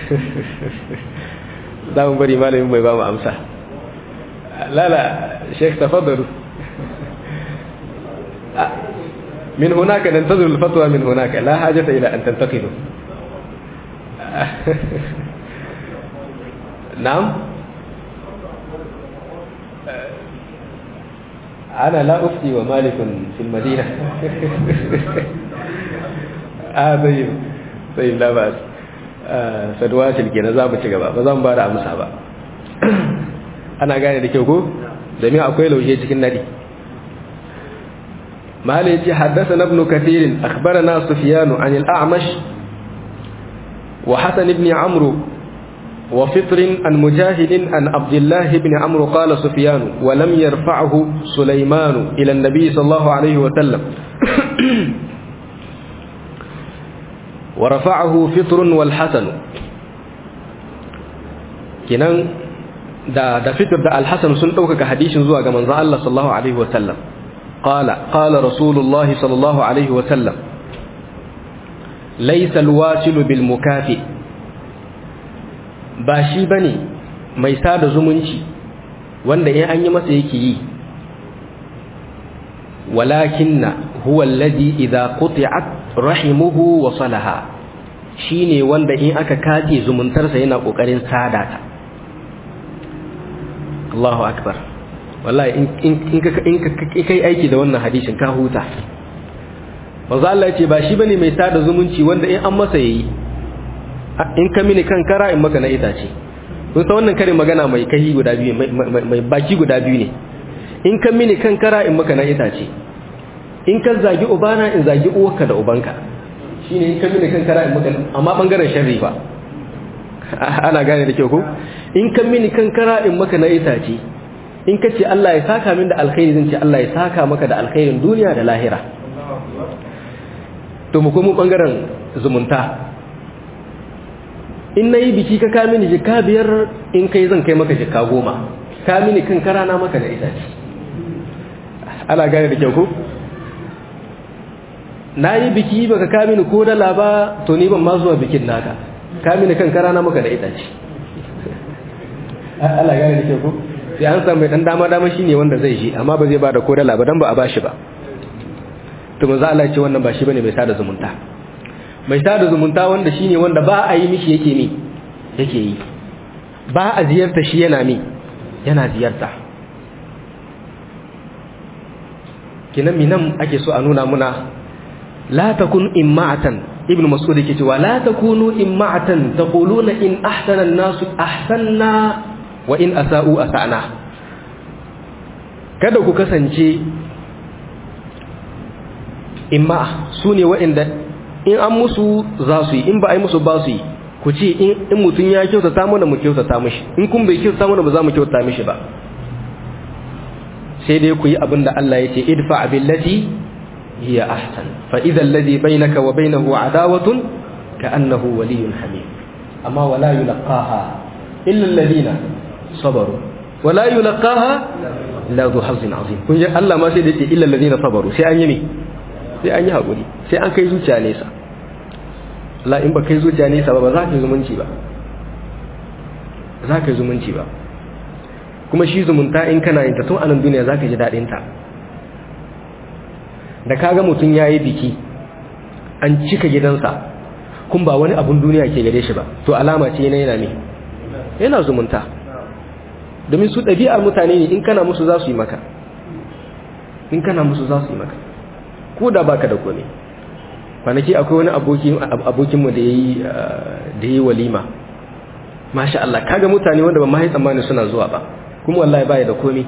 za mu bari malamin bai ba mu amsa lala sheikh tafaddalu min hunaka nantazir al-fatwa min hunaka la hajata ila an tantaqidu na'am ana la ufti wa malikun fil madina ah tayyib tayyib la ba'as sadwa tilke na zamu ci gaba ba zan ba da amsa ba ana gane da kyau ko domin akwai laushe cikin nadi mala yace haddathana ibn kathir akhbarana sufyan an al-a'mash wa hasan ibn amr wa fitr an mujahid an abdullah ibn amr qala sufyan wa lam yarfa'hu sulaiman ila an-nabi sallallahu alayhi wa sallam ورفعه فطر والحسن kinan da da fitr da al-hasan sun dauka hadisin zuwa ga manzon Allah sallallahu alaihi wasallam qala qala rasulullahi sallallahu alaihi wasallam laysa al-wasilu bil mukafi ba shi bane mai sada zumunci wanda in an yi masa yake yi walakinna huwa alladhi idha quti'at rahimuhu wa salaha shine wanda in aka kace zumuntarsa yana kokarin sada ta Allahu akbar wallahi in in ka in ka kai aiki da wannan hadisin ka huta manzo Allah yace ba shi bane mai sada zumunci wanda in an masa yayi in ka mini kan kara in maka na itace kun san wannan karin magana mai kai guda biyu mai baki guda biyu ne in ka mini kan kara in maka na itace in ka zagi ubana in zagi uwarka da ubanka shine in ka mini kan kara in maka amma bangaren sharri ba ana gane da kyau ko in ka mini kan kara in maka na itace in ka ce Allah ya saka min da alkhairi zan ce Allah ya saka maka da alkhairin duniya da lahira to mu komo bangaren zumunta in nayi biki ka ka mini jika biyar in kai zan kai maka jika goma ka mini kan kara na maka da itace ana gane da kyau ko na yi biki baka ka mini ko dala ba to ni ban ma zuwa bikin naka ka mini kan kara na maka da itace Allah gane da kyau ko sai an samu dan dama dama shine wanda zai shi amma ba zai bada ko dala ba dan ba a bashi ba to manzo Allah ya ce wannan ba shi bane mai sada zumunta mai sada zumunta wanda shine wanda ba a yi mishi yake mi yake yi ba a ziyarta shi yana mi yana ziyarta kinan minan ake so a nuna muna la takun imma'atan ibn mas'ud yake cewa la takunu imma'atan taquluna in ahsana an-nasu ahsanna wa in asa'u asa'na kada ku kasance imma sune waɗanda in an musu za su yi in ba a yi musu ba su yi ku ce in mutum ya kyautata mana mu kyautata mishi in kun bai kyautata mana ba za mu kyautata mishi ba sai dai ku yi abin da Allah ya ce idfa billati hiya ahsan fa idha alladhi bainaka wa bainahu adawatun ka'annahu waliyyun hamim amma wala yulqaha illa alladhina sabaru wala yulqaha illa dhu hazzin azim kun ji Allah ma sai da ce illa alladhina sabaru sai an yi ne sai an yi hakuri sai an kai zuciya nesa Allah in ba kai zuciya nesa ba ba za ka yi zumunci ba za ka yi zumunci ba kuma shi zumunta in kana yin ta tun anan duniya za ka ji daɗin ta da kaga mutum ya yi biki an cika gidansa kun ba wani abun duniya ke gare shi ba to alama ce yana yana ne yana zumunta domin su ɗabi'ar mutane ne in kana musu za su yi maka in kana musu za su yi maka ko da baka da kone kwanaki akwai wani abokinmu da ya yi walima masha Allah kaga mutane wanda ba ma yi tsammani suna zuwa ba kuma wallahi baya da komi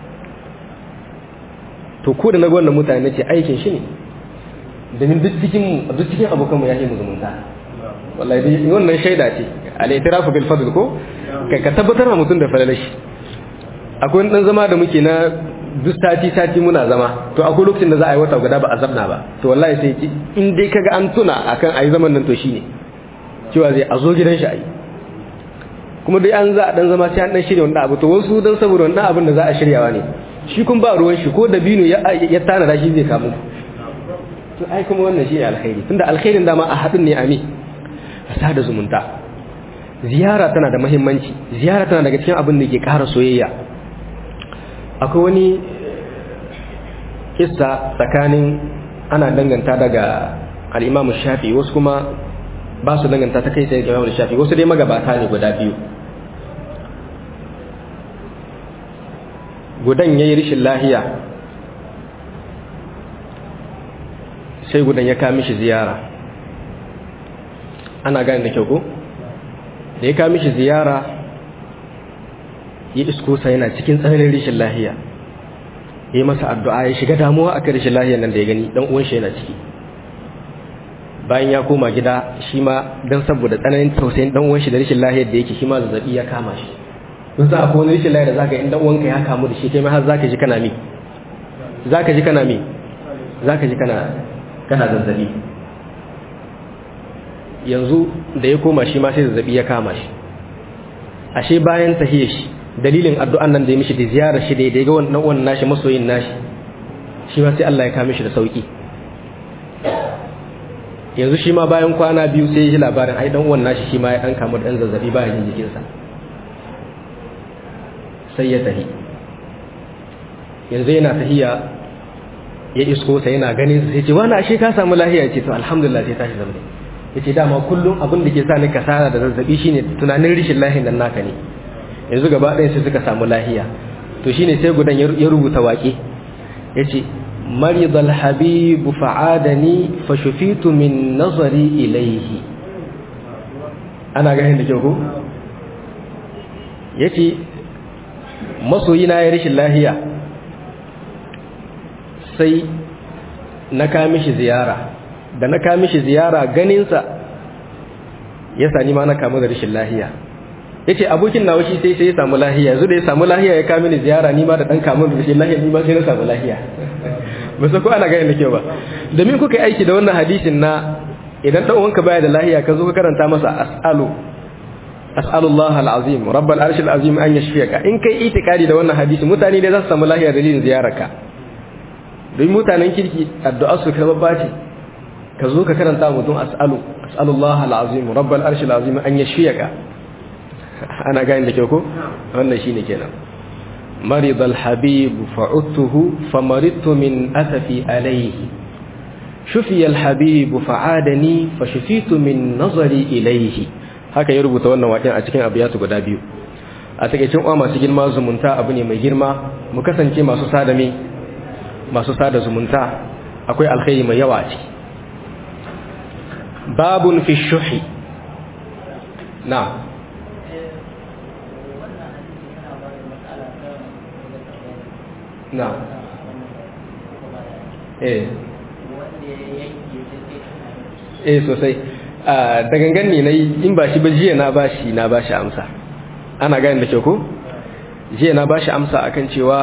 to ko da na wannan mutane nace aikin shi ne domin duk cikin duk cikin abokanmu ya yi mu zumunta wallahi dai wannan shaida ce al-i'tirafu bil fadl ko kai ka tabbatar ma mutum da falalashi akwai dan zama da muke na duk sati sati muna zama to akwai lokacin da za a yi wata guda ba a zamna ba to wallahi sai ki in dai kaga an tuna akan ayi zaman nan to shine cewa zai a zo gidan shi ayi kuma dai an za a dan zama sai an dan shirya wannan abu to wasu dan saboda wannan abin da za a shiryawa ne shi kun ba ruwan shi ko da bino ya ya tana da shi zai kamu to ai kuma wannan shi alkhairi tunda alkhairin dama a hadin ne ami a sada zumunta ziyara tana da muhimmanci ziyara tana daga cikin abin da ke ƙara soyayya akwai wani kissa tsakanin ana danganta daga al-Imam Shafi wasu kuma ba su danganta ta kai tsaye ga Imam Shafi wasu dai magabata ne guda biyu gudan yayi rishin lahiya sai gudan ya kawo mishi ziyara ana gane da kyau ko da ya kawo mishi ziyara ya isko sa yana cikin tsananin rishin lahiya ya yi masa addu'a ya shiga damuwa akan rishin lahiyar nan da ya gani dan uwan shi yana ciki bayan ya koma gida shi ma dan saboda tsananin tausayin dan uwan shi da rishin lahiyar da yake shi ma zazzabi ya kama shi don za a ko wani rishin lahiyar da zaka in dan uwanka ya kamu da shi kai ma har zaka ji kana mi zaka ji kana mi zaka ji kana kana zazzabi yanzu da ya koma shi ma sai zazzabi ya kama shi ashe bayan tahiyar shi dalilin addu'an nan da ya mishi da ziyarar shi da ya ga wannan wannan nashi masoyin nashi shi ma sai Allah ya kame shi da sauki yanzu shi ma bayan kwana biyu sai ya ji labarin ai dan uwan nashi shi ma ya dan kamu da dan zazzabi ba jin jikinsa sai ya tahi yanzu yana tahiya ya isko sai yana ganin sai ce wani ashe ka samu lahiya ce to alhamdulillah sai tashi zama yace dama kullum abin da ke sa ni kasara da zazzabi shine tunanin rishin lahiyan nan naka ne yanzu gaba ɗaya sai suka samu lahiya to shine sai gudan ya rubuta waƙe yace marid alhabib fa'adani fashufitu min nazari ilayhi ana ganin da kyau ko yace masoyina ya rishin lahiya sai na kami shi ziyara da na kami shi ziyara ganinsa ya sani ma na kamu da rashin lahiya ya ce abokin nawa shi sai sai ya samu lahiya yanzu da ya samu lahiya ya kami ni ziyara ni ma da ɗan kamun da rashin lahiya ni ma sai na samu lahiya ba su ko ana gani da kyau ba domin kuka yi aiki da wannan hadisin na idan ɗan uwanka baya da lahiya ka zo ka karanta masa as'alu as'alullah al'azim rabbal arshil azim an yashfiyaka in kai itikadi da wannan hadisi mutane ne za su samu lahiya dalilin ziyararka don mutanen kirki addu'a su karɓar bace ka zo ka karanta mutum as'alu as'alullah al'azim rabbal arshil azim an yashfiyaka ana gani da kyau ko wannan shine kenan marid al-habib fa'udtuhu famaridtu min asafi alayhi shufiya al-habib fa'adani fashufitu min nazari ilayhi haka ya rubuta wannan waƙen a cikin abiyatu guda biyu a takeicin uwa masu girma zumunta abu ne mai girma mu kasance masu sada me masu sada zumunta akwai alkhairi mai yawa a ciki babun fi shuhi na na eh eh sosai da gangan ne na yi in ba shi ba jiya na ba shi na ba shi amsa ana gani da ke ko jiya na ba shi amsa akan cewa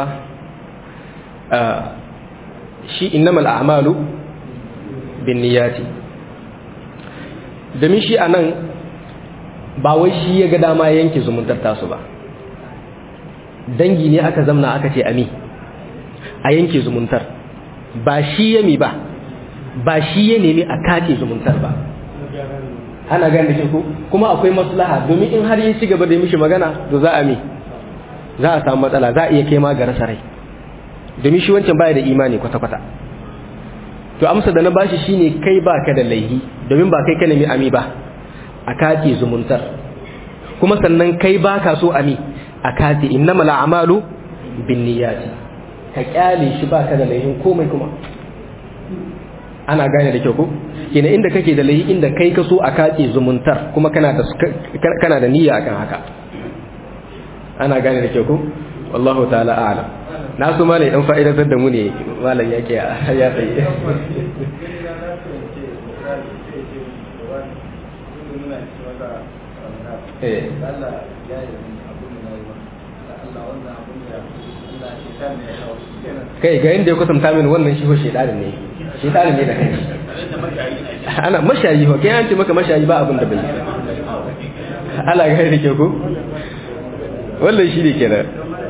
shi innamal a'malu bin niyati domin shi anan ba wai shi ya ga dama yanke zumuntar tasu ba dangi ne aka zamna aka ce ami a yanke zumuntar ba shi ya mi ba ba shi ya nemi a kace zumuntar ba ana gane da ko kuma akwai maslaha domin in har ya ci gaba da mishi magana to za a mi za a samu matsala za a iya kai ma ga rasa rai domin shi wancan baya da imani kwata-kwata to amsa da na bashi shine kai baka da laihi domin ba kai ka nemi ami ba a kace zumuntar kuma sannan kai baka so ami a kace innamal a'malu binniyati ka kyale shi baka da laihin komai kuma ana gane da kyau ko kina inda kake da laihi inda kai ka so a kace zumuntar kuma kana da kana da niyya akan haka ana gane da kyau ko wallahu ta'ala a'lam na so malai dan fa'idatar da mu ne malam yake ya tsaye eh kai ga inda ya kusanta min wannan shi ko shedanin ne shedanin ne da kai ana mashayi ho kai an ce maka mashayi ba abin da bai ala ga da ke ko wannan shi ne kenan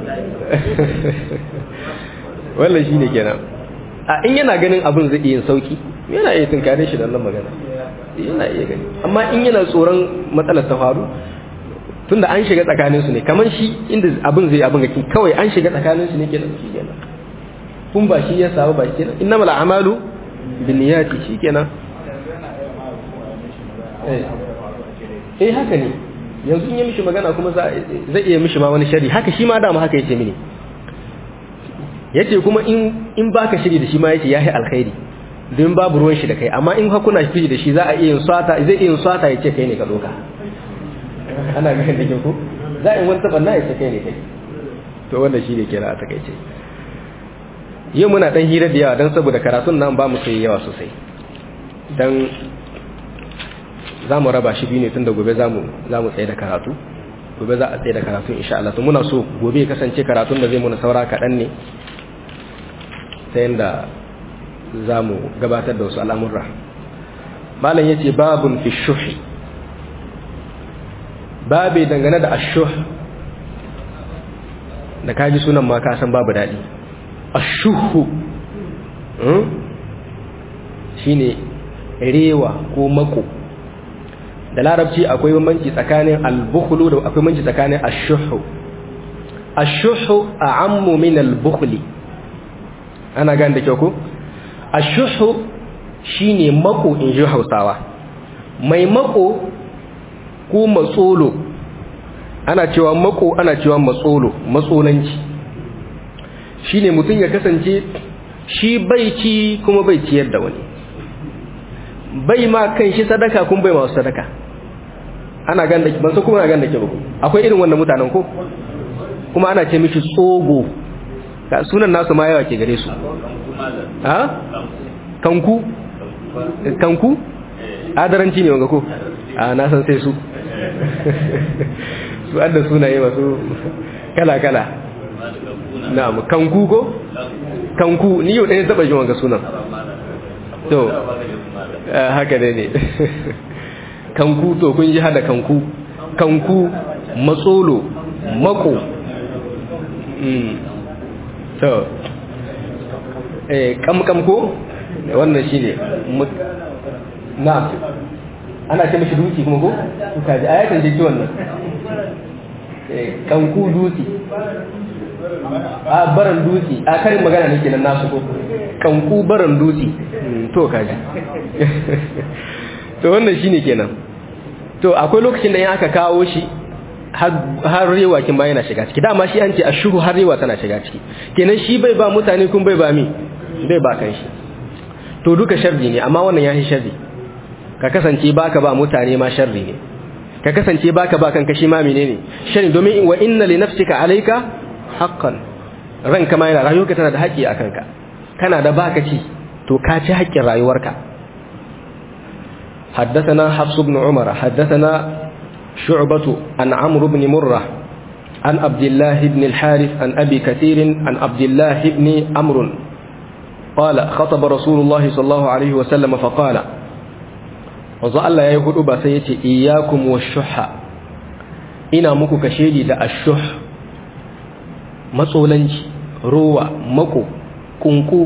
wannan shi ne kenan a in yana ganin abin zai iya sauki yana iya tunkare shi da wannan magana yana iya gani amma in yana tsoron matsalar ta faru tunda an shiga tsakanin su ne kamar shi inda abin zai abin ga kawai an shiga tsakanin su ne kenan shi kenan kun ba shi ya samu ba kenan innamal a'malu biniyati shikenan eh haka ne yanzu in yi mishi magana kuma zai iya mishi ma wani shari haka shi ma dama haka yace mini yace kuma in in baka shiri da shi ma yace yahi alkhairi don babu ruwan shi da kai amma in hakuna shi da shi za a iya yin swata zai iya yin swata yace kai ne ka doka ana ga da ko za a yi wani tabanna yace kai ne kai to wannan shi ne kira a takaice yau muna dan hira da yawa don saboda karatun nan ba mu sai yawa sosai dan za mu raba shi biyu ne tun da gobe za mu tsaye da karatu gobe za a tsaye da karatu insha Allah to muna so gobe kasance karatun da zai muna saura kaɗan ne ta yadda za mu gabatar da wasu al'amurra malam ya ce babun fi shuhi babe dangane da ashuh da kaji sunan ma ka san babu daɗi ashuhu shine rewa ko mako da larabci akwai bambanci tsakanin al-bukhlu da akwai bambanci tsakanin ash-shuhu ash-shuhu a'ammu min al-bukhli ana gane da kyau ko ash-shuhu shine mako in ji Hausawa mai mako ko matsolo ana cewa mako ana cewa matsolo matsolanci shine mutum ya kasance shi bai ci kuma bai ciyar da wani bai ma kan shi sadaka kun bai masu sadaka ana gan da ban san kuma ana gan da ke ba akwai irin wannan mutanen ko kuma ana ce mishi tsogo ga sunan nasu ma yawa ke gare su ha kanku kanku adaranci ne wanga ko a na san sai su su adda sunaye masu kala kala na'am kanku ko kanku ni yau ɗaya taɓa ji wanga sunan to haka ne ne kanku to kun ji hada kanku kanku matsolo mako to eh kamkam ko wannan shine na ana ce mishi duki kuma ko kuka ji ayatan ji wannan eh kanku duki a baran duki a karin magana ne kenan nasu ko kanku baran duki to kaji to wannan shine kenan to akwai lokacin da in aka kawo shi har rewa kin ba yana shiga ciki dama shi an ce ashuru har rewa tana shiga ciki kenan shi bai ba mutane kun bai ba mi bai ba kan shi to duka sharri ne amma wannan yahi sharri ka kasance baka ba mutane ma sharri ne ka kasance baka ba kanka shi ma menene sharri domin wa inna li nafsika alayka haqqan ranka ma yana rayuwarka tana da haƙƙi a kanka kana da baka ci to ka ci haƙƙin rayuwarka حدثنا حفص بن عمر حدثنا شعبة عن عمرو بن مرة عن عبد الله بن الحارث عن أبي كثير عن عبد الله بن عمرو قال خطب رسول الله صلى الله عليه وسلم فقال وظل الله يقول بسيتي إياكم والشح إنا مكو كشيدي دا الشح مسولنج روى مكو كنكو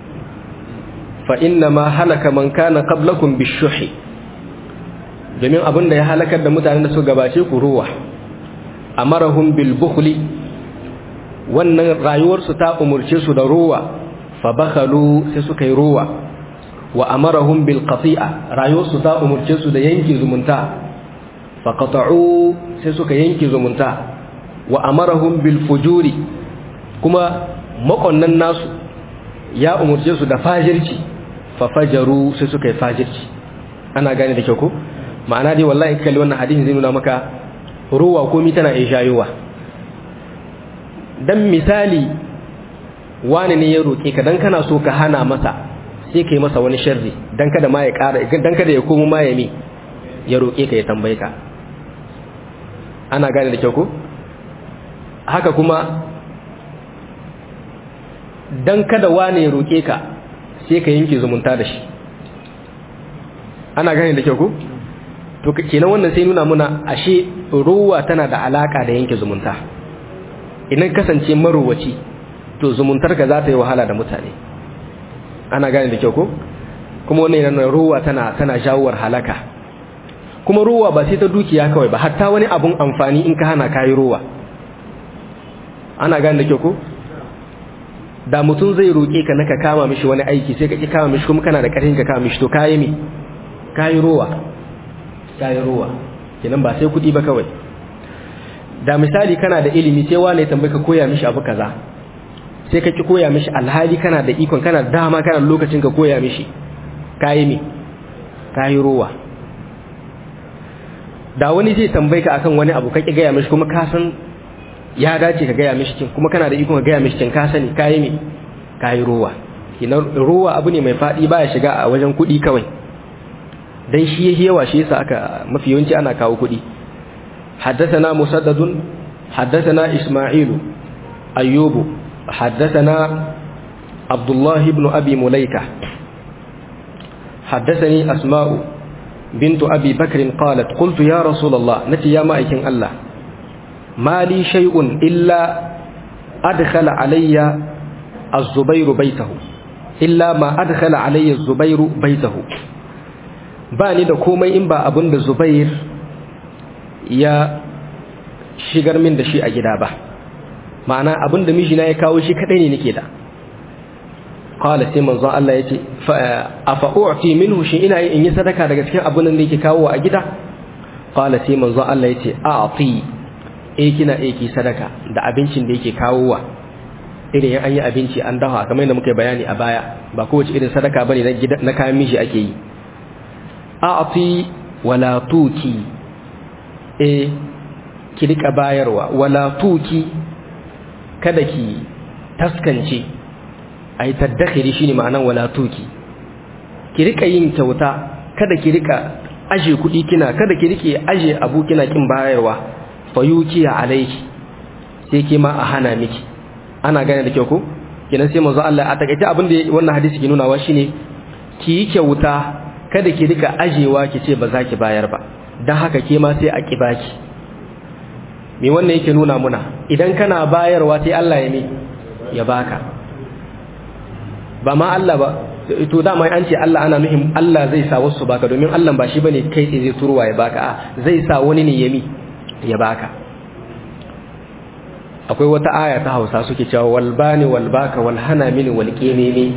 فإنما هلك من كان قبلكم بالشح domin abin da ya halakar da mutanen da su gabace ku ruwa amarahum bil bukhli wannan rayuwarsu ta umurce su da ruwa fa bakhalu sai suka yi ruwa wa amarahum bil qati'a rayuwarsu ta umurce su da yanki zumunta fa qata'u sai suka yanki zumunta wa amarahum bil fujuri kuma makonnan nasu ya umurce su da fajirci fa fajaru sai suka yi fajirci ana gane da kyau ko ma'ana dai wallahi kalli wannan hadisin zai nuna maka ruwa komi tana iya shayowa dan misali wani ne ya roke ka dan kana so ka hana masa sai kai masa wani sharri dan kada ma ya ƙara dan kada ya komo ma ya mi ya roke ka ya tambaye ka ana gane da kyau ko haka kuma dan kada wani ya roke ka sai ka yanke zumunta da shi ana gane da kyau ko to kenan wannan sai nuna muna ashe ruwa tana da alaka da yanke zumunta idan kasance maruwaci to zumuntar ka za ta yi wahala da mutane ana gane da kyau ko kuma wannan yana ruwa tana tana jawowar halaka kuma ruwa ba sai ta dukiya kawai ba hatta wani abun amfani in ka hana kayi ruwa ana gane da kyau ko da mutum zai roƙe ka naka kama mishi wani aiki sai ka ki kama mishi kuma kana da ƙarfin ka kama mishi to kayi mi kayi rowa kayi rowa kenan ba sai kuɗi ba kawai da misali kana da ilimi sai wane tambaye ka koya mishi abu kaza sai ka ki koya mishi alhali kana da ikon kana da dama kana da lokacin ka koya mishi kayi mi kayi rowa da wani zai tambaye ka akan wani abu ka ki gaya mishi kuma ka san ya dace ka gaya mishi kin kuma kana da ikon ka gaya mishi kin ka sani kayi mi kayi rowa kinan rowa abu ne mai fadi baya shiga a wajen kuɗi kawai dan shi yake yawa shi yasa aka mafi yawanci ana kawo kuɗi حدثنا مسدد حدثنا إسماعيل أيوب حدثنا عبد الله بن أبي مليكة حدثني أسماء بنت أبي بكر قالت قلت يا رسول الله نتي يا مائكين الله ما لي شيء إلا أدخل علي الزبير بيته إلا ما أدخل علي الزبير بيته باني da komai in ba abin da Zubair ya shigar min da shi a gida ba ma'ana abin da mijina ya kawo shi kadai ne nake da qala sai manzon Allah yace afa u'ti minhu shi ina in yi sadaka daga cikin abin da yake kawo a gida qala sai manzon Allah yace a'ti eh kina eh ki sadaka da abincin da yake kawowa irin an yi abinci an dafa kamar yadda muka bayani a baya ba kowace irin sadaka bane na gida na kayan miji ake yi a'ti wala tuki eh ki rika bayarwa wala tuki kada ki taskance ai tadakhiri shine ma'anan wala tuki ki rika yin kyauta kada ki rika aje kudi kina kada ki rike aje abu kina kin bayarwa fayuki alayki sai ke ma a hana miki ana gane da kyau ko kinan sai manzo Allah a takaice abin da wannan hadisi ke nunawa shine ki yi kyauta kada ki rika ajewa ki ce ba za ki bayar ba dan haka ke ma sai a ki baki me wannan yake nuna muna idan kana bayarwa sai Allah ya mi ya baka ba ma Allah ba to dama an ce Allah ana nuhin Allah zai sa wasu baka domin Allah ba shi bane kai sai zai turuwa ya baka a zai sa wani ne ya mi ya baka akwai wata aya ta Hausa suke cewa wal bani wal baka wal hana mini wal qimimi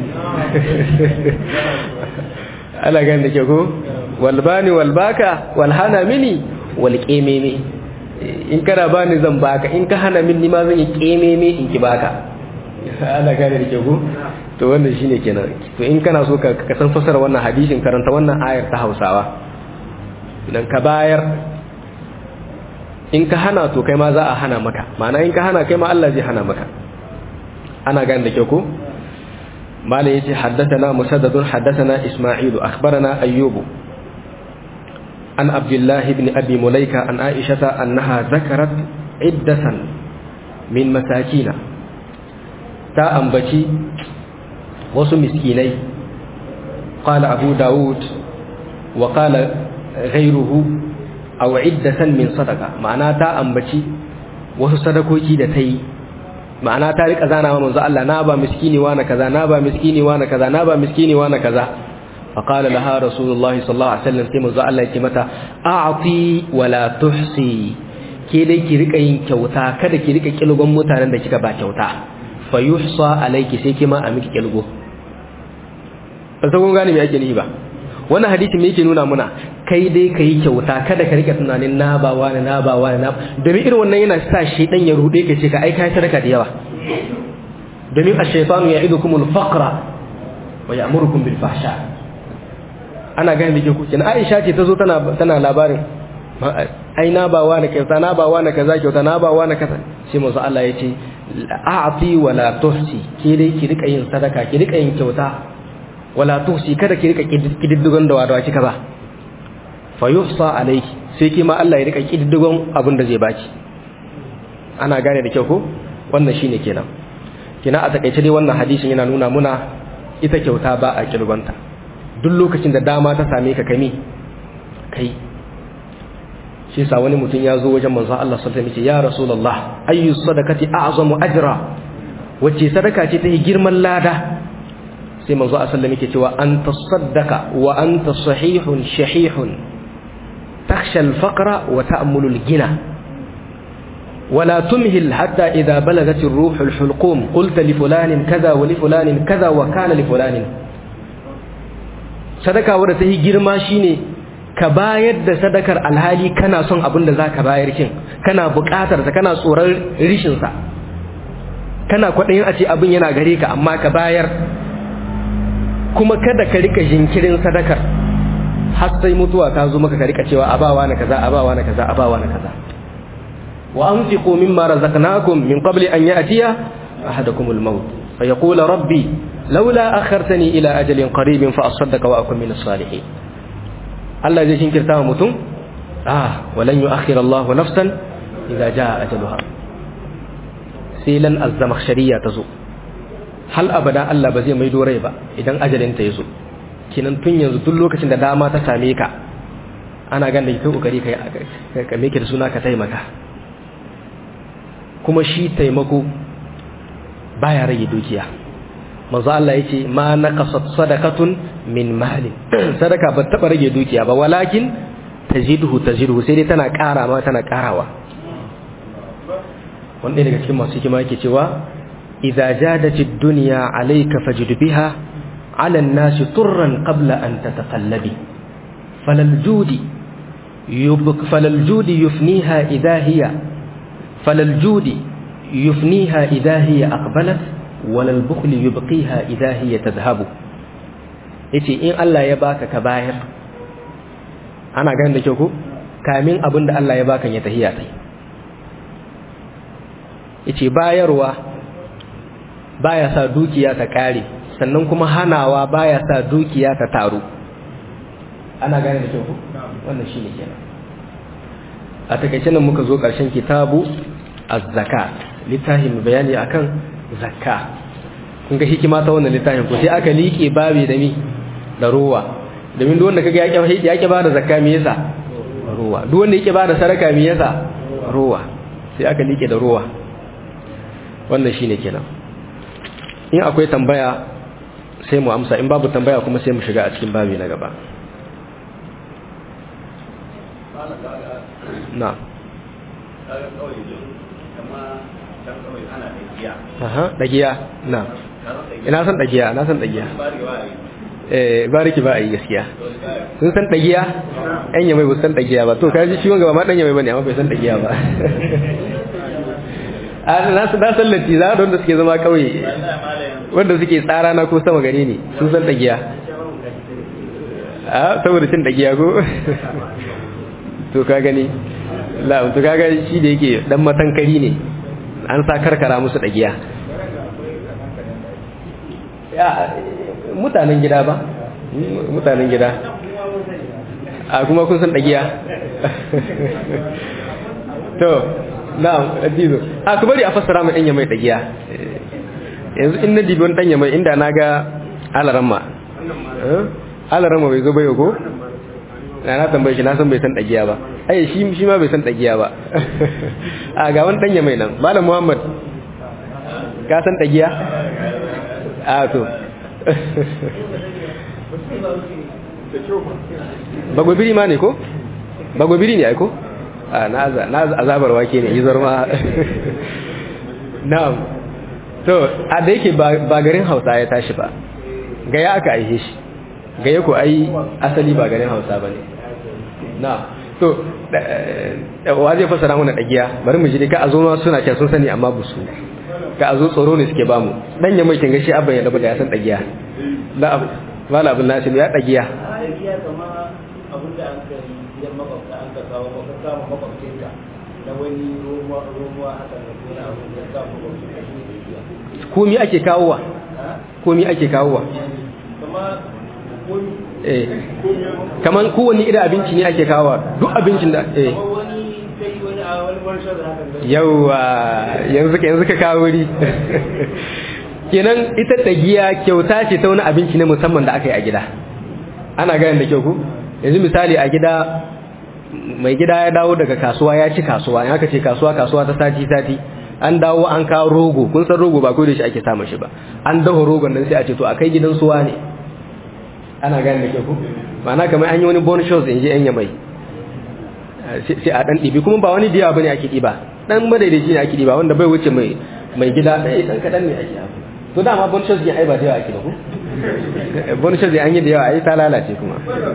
Allah ga da ke ko wal bani wal baka wal hana mini wal qimimi in kana bani zan baka in ka hana min ma zan yi kememe in ki baka ana gane da ke ku to wannan shine kenan to in kana so ka ka san fasara wannan hadisin karanta wannan ayar ta Hausawa idan ka bayar in ka hana to kai ma za a hana maka ma'ana in ka hana kai ma Allah zai hana maka ana gane da ke ku malai yace haddathana musaddadun haddathana isma'ilu akhbarana ayyubu عن عبد الله بن أبي مليكة عن عائشة أنها ذكرت عدة من مساكين تا أنبتي وسو مسكيني قال أبو داود وقال غيره أو عدة من صدقة معناه تا أنبتي وسو صدقوكي دتي ma'ana ta rika zana wa manzo Allah na ba miskini wa na kaza na ba miskini wa na kaza na ba miskini wa na kaza فقال لها رسول الله صلى الله عليه وسلم sai manzo Allah yake mata a'ti wala tuhsi ke dai ki rika yin kyauta kada ki rika kilgon mutanen da kika ba kyauta fayuhsa alayki sai kima a miki kilgo ba kun gane me yake nihi ba wannan hadisi me yake nuna muna kai dai ka yi kyauta kada ka rika tunanin na ba wani na ba wani na domin irin wannan yana sa shi dan ya rude ka ce ka aika ya sadaka da yawa domin ash-shaytanu ya'idukumul faqra wa ya'murukum bil fahsha ana gane da ke kuke na aisha ce ta zo tana labarin ai na ba wa na kyauta na ba wa na kaza kyauta na ba wa na kaza sai manzo Allah ya ce a'ti wala tuhsi ki dai ki rika yin sadaka ki rika yin kyauta wala tuhsi kada ki rika kididdigon da wadawa kika ba fa yuhsa alayki sai ki ma Allah ya rika kididdigon abin da zai baki ana gane da kyau ko wannan shine kenan kina a takaice dai wannan hadisin yana nuna muna ita kyauta ba a kirgonta duk lokacin da dama ta same ka kami kai shi sa wani mutum ya zo wajen manzo Allah sallallahu alaihi wasallam ya rasulullah ayyu sadaqati a'zamu ajra wacce sadaka ce ta yi girman lada sai manzo Allah sallallahu alaihi cewa an tasaddaqa wa anta sahihun shahihun takhsha al-faqra wa ta'mulu al-gina ولا تمهل حتى إذا بلغت الروح الحلقوم قلت لفلان كذا ولفلان كذا وكان لفلان sadaka wadda ta yi girma shine ka bayar da sadakar alhali kana son abin da za ka bayar kin kana buƙatar sa kana tsoron rishin sa kana kwaɗayin a ce abin yana gare ka amma ka bayar kuma kada ka rika jinkirin sadakar har sai mutuwa ta zo maka ka rika cewa abawa na kaza abawa na kaza abawa na kaza wa anfiqu mimma razaqnakum min qabli an ya'tiya ahadakum al-maut fa yaqulu rabbi laula akhartani ila ajalin qaribin fa asaddaqa wa akun min as-salihin Allah zai shinkirta wa mutum ah walan yu'akhir Allah nafsan idza jaa ajaluha sai lan az-zamakhshariya tazo hal abada Allah ba zai mai dorai ba idan ajalin ta yazo kinan tun yanzu duk lokacin da dama ta same ka ana ganin kai kokari kai ka meke da suna ka taimaka kuma shi taimako baya rage dukiya manzo Allah yace ma naqasat sadaqatun min mali sadaka ba taba rage dukiya ba walakin taziduhu taziduhu sai dai tana ƙara ma tana ƙarawa wanda daga cikin masu hikima yake cewa idza jadatid dunya alayka fajid biha ala an-nas turran qabla an tataqallabi falal judi yubq falal judi yufniha idha hiya falal judi yufniha idha hiya aqbalat wala al-bukhl yubqiha idha hiya tadhhabu yace in Allah ya baka ka bayar ana ganin da kyau ko kamin abin da Allah ya baka ya tahiya tai yace bayarwa baya sa dukiya ta kare sannan kuma hanawa baya sa dukiya ta taru ana gane da kyau ko wannan shine kenan a takaice nan muka zo karshen kitabu az-zakat littafin bayani akan zakka kun ga hikima ta wannan littafin ko sai aka liƙe babi da mi da ruwa domin duk wanda kaga yake yake ba da zakka me yasa ruwa duk wanda yake ba da sadaka me yasa ruwa sai aka liƙe da ruwa wannan shine kenan in akwai tambaya sai mu amsa in babu tambaya kuma sai mu shiga a cikin babi na gaba na aha dagiya na ina san dagiya na san dagiya eh bariki ba a yi gaskiya sun san dagiya ɗan yamai ba san dagiya ba to kaji shi wanga ba ma ɗan yamai bane amma bai san dagiya ba a na san na san latti za da wanda suke zama kauye wanda suke tsara na ko sama gare ni sun san dagiya a saboda cin dagiya ko to ka gani la to kaga shi da yake dan matankari ne an sa karkara musu dagiya ya mutanen gida ba mutanen gida a kuma kun san dagiya to na'am adizo a ku bari a fassara mai danya mai dagiya yanzu in na dibi wani danya mai inda na ga alaramma alaramma bai zo bai ko na na tambaye shi na san bai san dagiya ba ai shi shi ma bai san dagiya ba a ga wani danya mai nan malam muhammad ka san dagiya a to bagwabiri ma ne ko bagwabiri ne ai ko a na azabar wake ne yi zarma na'am to a da yake ba garin hausa ya tashi ba gaya aka aihe shi gaya ko ai asali ba garin hausa ba ne na to wa zai fasara mana dagiya bari mu ji ka a zo ma suna ce sun sani amma ba su ka a zo tsoro ne suke bamu dan ya mai kin gashi abban ya da ya san dagiya la wala abun nasim ya dagiya abin da an kai gidan makwabta an ka kawo maka kama makwabcinka na wani romuwa romuwa haka da wani abu da kama makwabcinka shi ne biya komi ake kawowa komi ake kawowa kama komi eh kaman kowanne irin abinci ne ake kawowa duk abincin da eh kama wani kai wani a wani workshop da haka da yawa yanzu ka yanzu ka kawo wuri kenan ita tagiya kyauta ce ta wani abinci ne musamman da aka yi a gida ana ganin da kyau ku yanzu misali a gida mai gida ya dawo daga kasuwa ya ci kasuwa in aka ce kasuwa kasuwa ta sati sati an dawo an kawo rogo kun san rogo ba ko da shi ake samun shi ba an dawo rogon nan sai a ce to akai gidan suwa ne ana gane da ke ku ma'ana kamar an yi wani bonus shows in ji yan yamai sai a dan ɗibi kuma ba wani diya bane ake ɗiba dan madaidaici ne ake diba wanda bai wuce mai mai gida ɗaya dan kadan ne ake abu to dama bon shows ai ba da yawa ake da ku bon shows an yi da yawa ai ta lalace kuma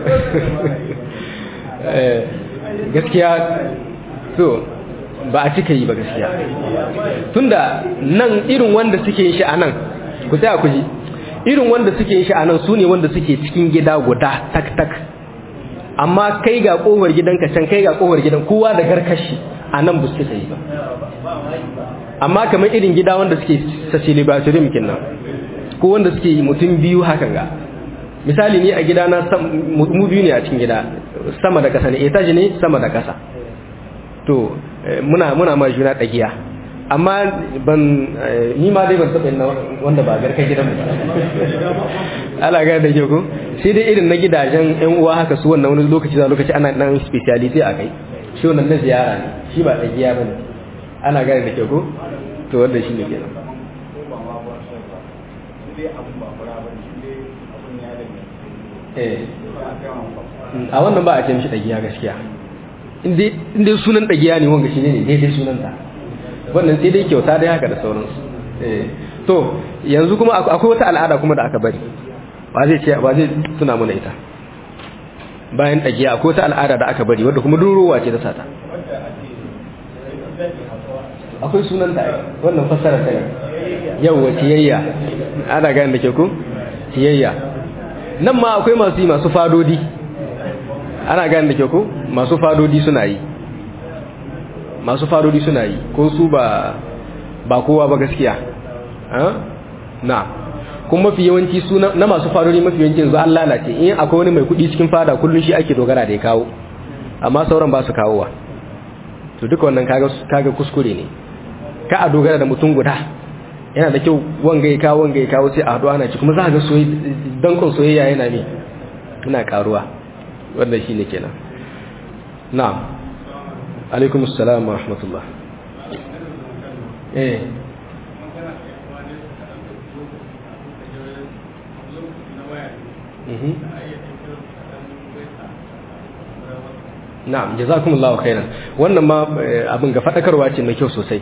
gaskiya to ba a cika yi ba gaskiya tunda nan irin wanda suke yin shi a nan ku tsaya ku ji irin wanda suke yin shi a nan su ne wanda suke cikin gida guda tak tak amma kai ga kofar gidanka can kai ga kofar gidan kowa da garkashi a nan ba su cika yi ba amma kamar irin gida wanda suke sasili ba su rimkin nan ko wanda suke mutum biyu hakan ga misali ni a gida na mu biyu ne a cikin gida sama da kasa ne etage ne sama da kasa to muna muna ma juna dagiya amma ban ni ma dai ban taɓa yin wanda ba garka gidan ba ala ga da ko sai dai irin na gidajen yan uwa haka su wannan wani lokaci da lokaci ana dan speciality a kai shi wannan na ziyara ne shi ba dagiya bane ana gane da ke ko to wanda shi ne kenan a wannan ba a ce mishi dagiya gaskiya inda sunan dagiya ne wanga shi ne daidai sunanta wannan sai dai kyauta dai haka da sauransu to yanzu kuma akwai wata al'ada kuma da aka bari ba zai ce ba zai tuna mana ita bayan dagiya akwai wata al'ada da aka bari wadda kuma durowa ce da sata akwai sunanta wannan fassara ta yau wa ciyayya ana gane da ke ku ciyayya nan ma akwai masu yi masu fadodi ana gane da ke ku masu fadodi suna yi masu fadodi suna yi ko su ba ba kowa ba gaskiya na kuma mafi yawanci su na masu fadodi mafi yawanci yanzu an lalace in akwai wani mai kudi cikin fada kullum shi ake dogara da ya kawo amma sauran ba su kawowa to duka wannan kaga kuskure ne ka a dogara da mutum guda yana da kyau wanga ya kawo wanga ya kawo sai a haɗu ana ci kuma za a ga dankon soyayya yana ne muna karuwa wanda shi ne kenan na'am alaikum assalam wa rahmatullah eh na'am jazakumullahu khairan wannan ma abin ga fadakarwa ce mai kyau sosai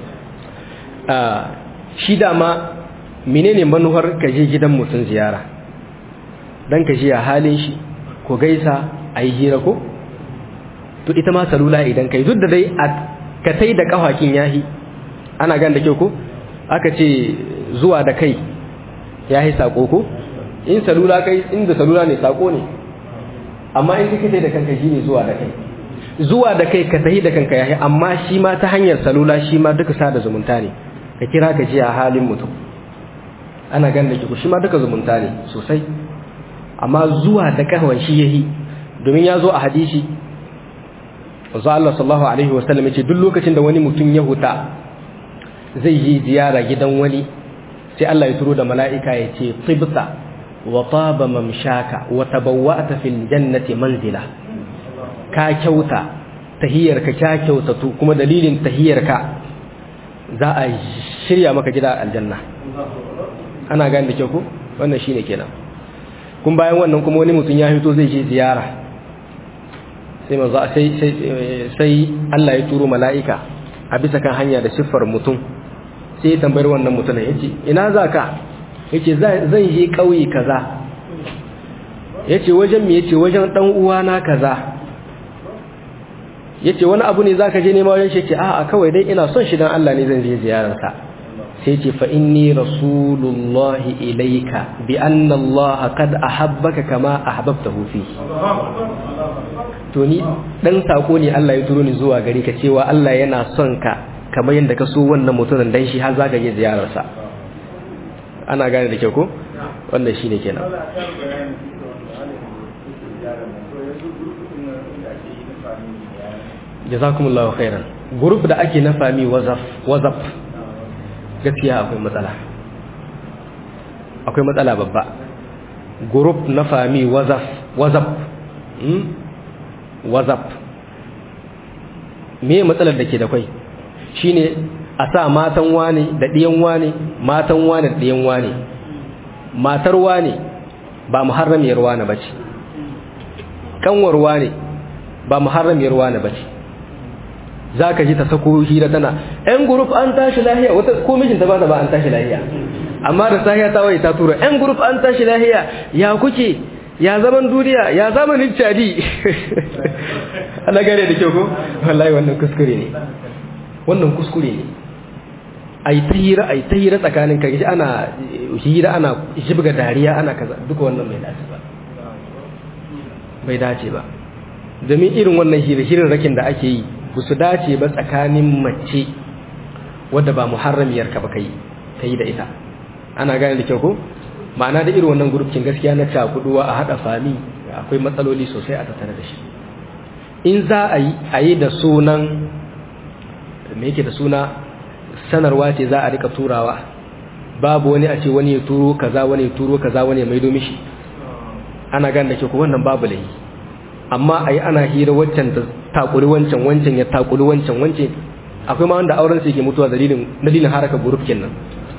shi dama menene manuwar ka je gidan mutum ziyara dan ka ji a halin shi ko gaisa a yi hira ko to ita ma salula idan kai duk da dai ka tai da kafakin yahi ana gan da kyau ko aka ce zuwa da kai yahi sako ko in salula kai inda salula ne sako ne amma in kike da kanka shine zuwa da kai zuwa da kai ka tahi da kanka yahi amma shi ma ta hanyar salula shi ma duka sada zumunta ne ka kira ka ji a halin mutum ana gan da ku shi ma duka zumunta ne sosai amma zuwa da kahwan shi yahi domin ya zo a hadisi wanzu Allah sallallahu alaihi wasallam yace duk lokacin da wani mutum ya huta zai yi ziyara gidan wani sai Allah ya turo da mala'ika ya ce tibta wa taba mamshaka wa tabawwa'ta fil jannati manzila ka kyauta tahiyarka ka kyautatu kuma dalilin tahiyarka za a shirya maka gida aljanna ana gane da kyau ko wannan shine kenan kun bayan wannan kuma wani mutum ya fito zai je ziyara sai manzo sai sai Allah ya turo mala'ika a bisa kan hanya da siffar mutum sai ya tambayar wannan mutum yace ina zaka yace zan je kauye kaza yace wajen me yace wajen dan uwana kaza yace wani abu ne zaka je nema wajen shi yace a'a kawai dai ina son shi dan Allah ne zan je ziyarar sa sai yace fa inni rasulullahi ilayka bi anna Allah qad ahabbaka kama ahbabtahu fi to ni dan sako ne Allah ya turo ni zuwa gare ka cewa Allah yana son ka kamar yadda ka so wannan mutumin dan shi har zaka je ziyarar sa ana gane da kyau ko wannan shine kenan jazakumullahu khairan group da ake na fami wazaf wazaf gaskiya akwai matsala akwai matsala babba group na fami wazaf wazaf hmm? wazaf me matsalar da ke da kwai shine a sa matan wane da ɗiyan wane matan wane da ɗiyan wane matar wane ba muharramiyar wane bace kanwar wane ba muharramiyar wane bace za ka ji ta sako hira tana yan gurup an tashi lahiya wata ko mijinta ba ta ba an tashi lahiya amma da sahiya ta waye ta tura yan gurup an tashi lahiya ya kuke ya zaman duniya ya zamanin cadi ana gane da kyau ko wallahi wannan kuskure ne wannan kuskure ne ai ta hira ai ta hira tsakanin ka ji ana hira ana jibga dariya ana kaza duka wannan bai dace ba bai dace ba domin irin wannan hira rakin da ake yi ba su dace ba tsakanin mace wadda ba muharramiyar ka ba kai kai da ita ana gane da kyau ko ma'ana da irin wannan gurufin gaskiya na cakuduwa a hada fami akwai matsaloli sosai a tattare da shi in za a yi a yi da sunan me yake da suna sanarwa ce za a rika turawa babu wani a ce wani ya turo kaza wani ya turo kaza wani ya maido mishi ana gane da kyau ko wannan babu lahi amma a yi ana hira waccan ta takuri wancan wancan ya takuri wancan wancan akwai ma wanda auren su yake mutuwa dalilin dalilin haraka gurufin nan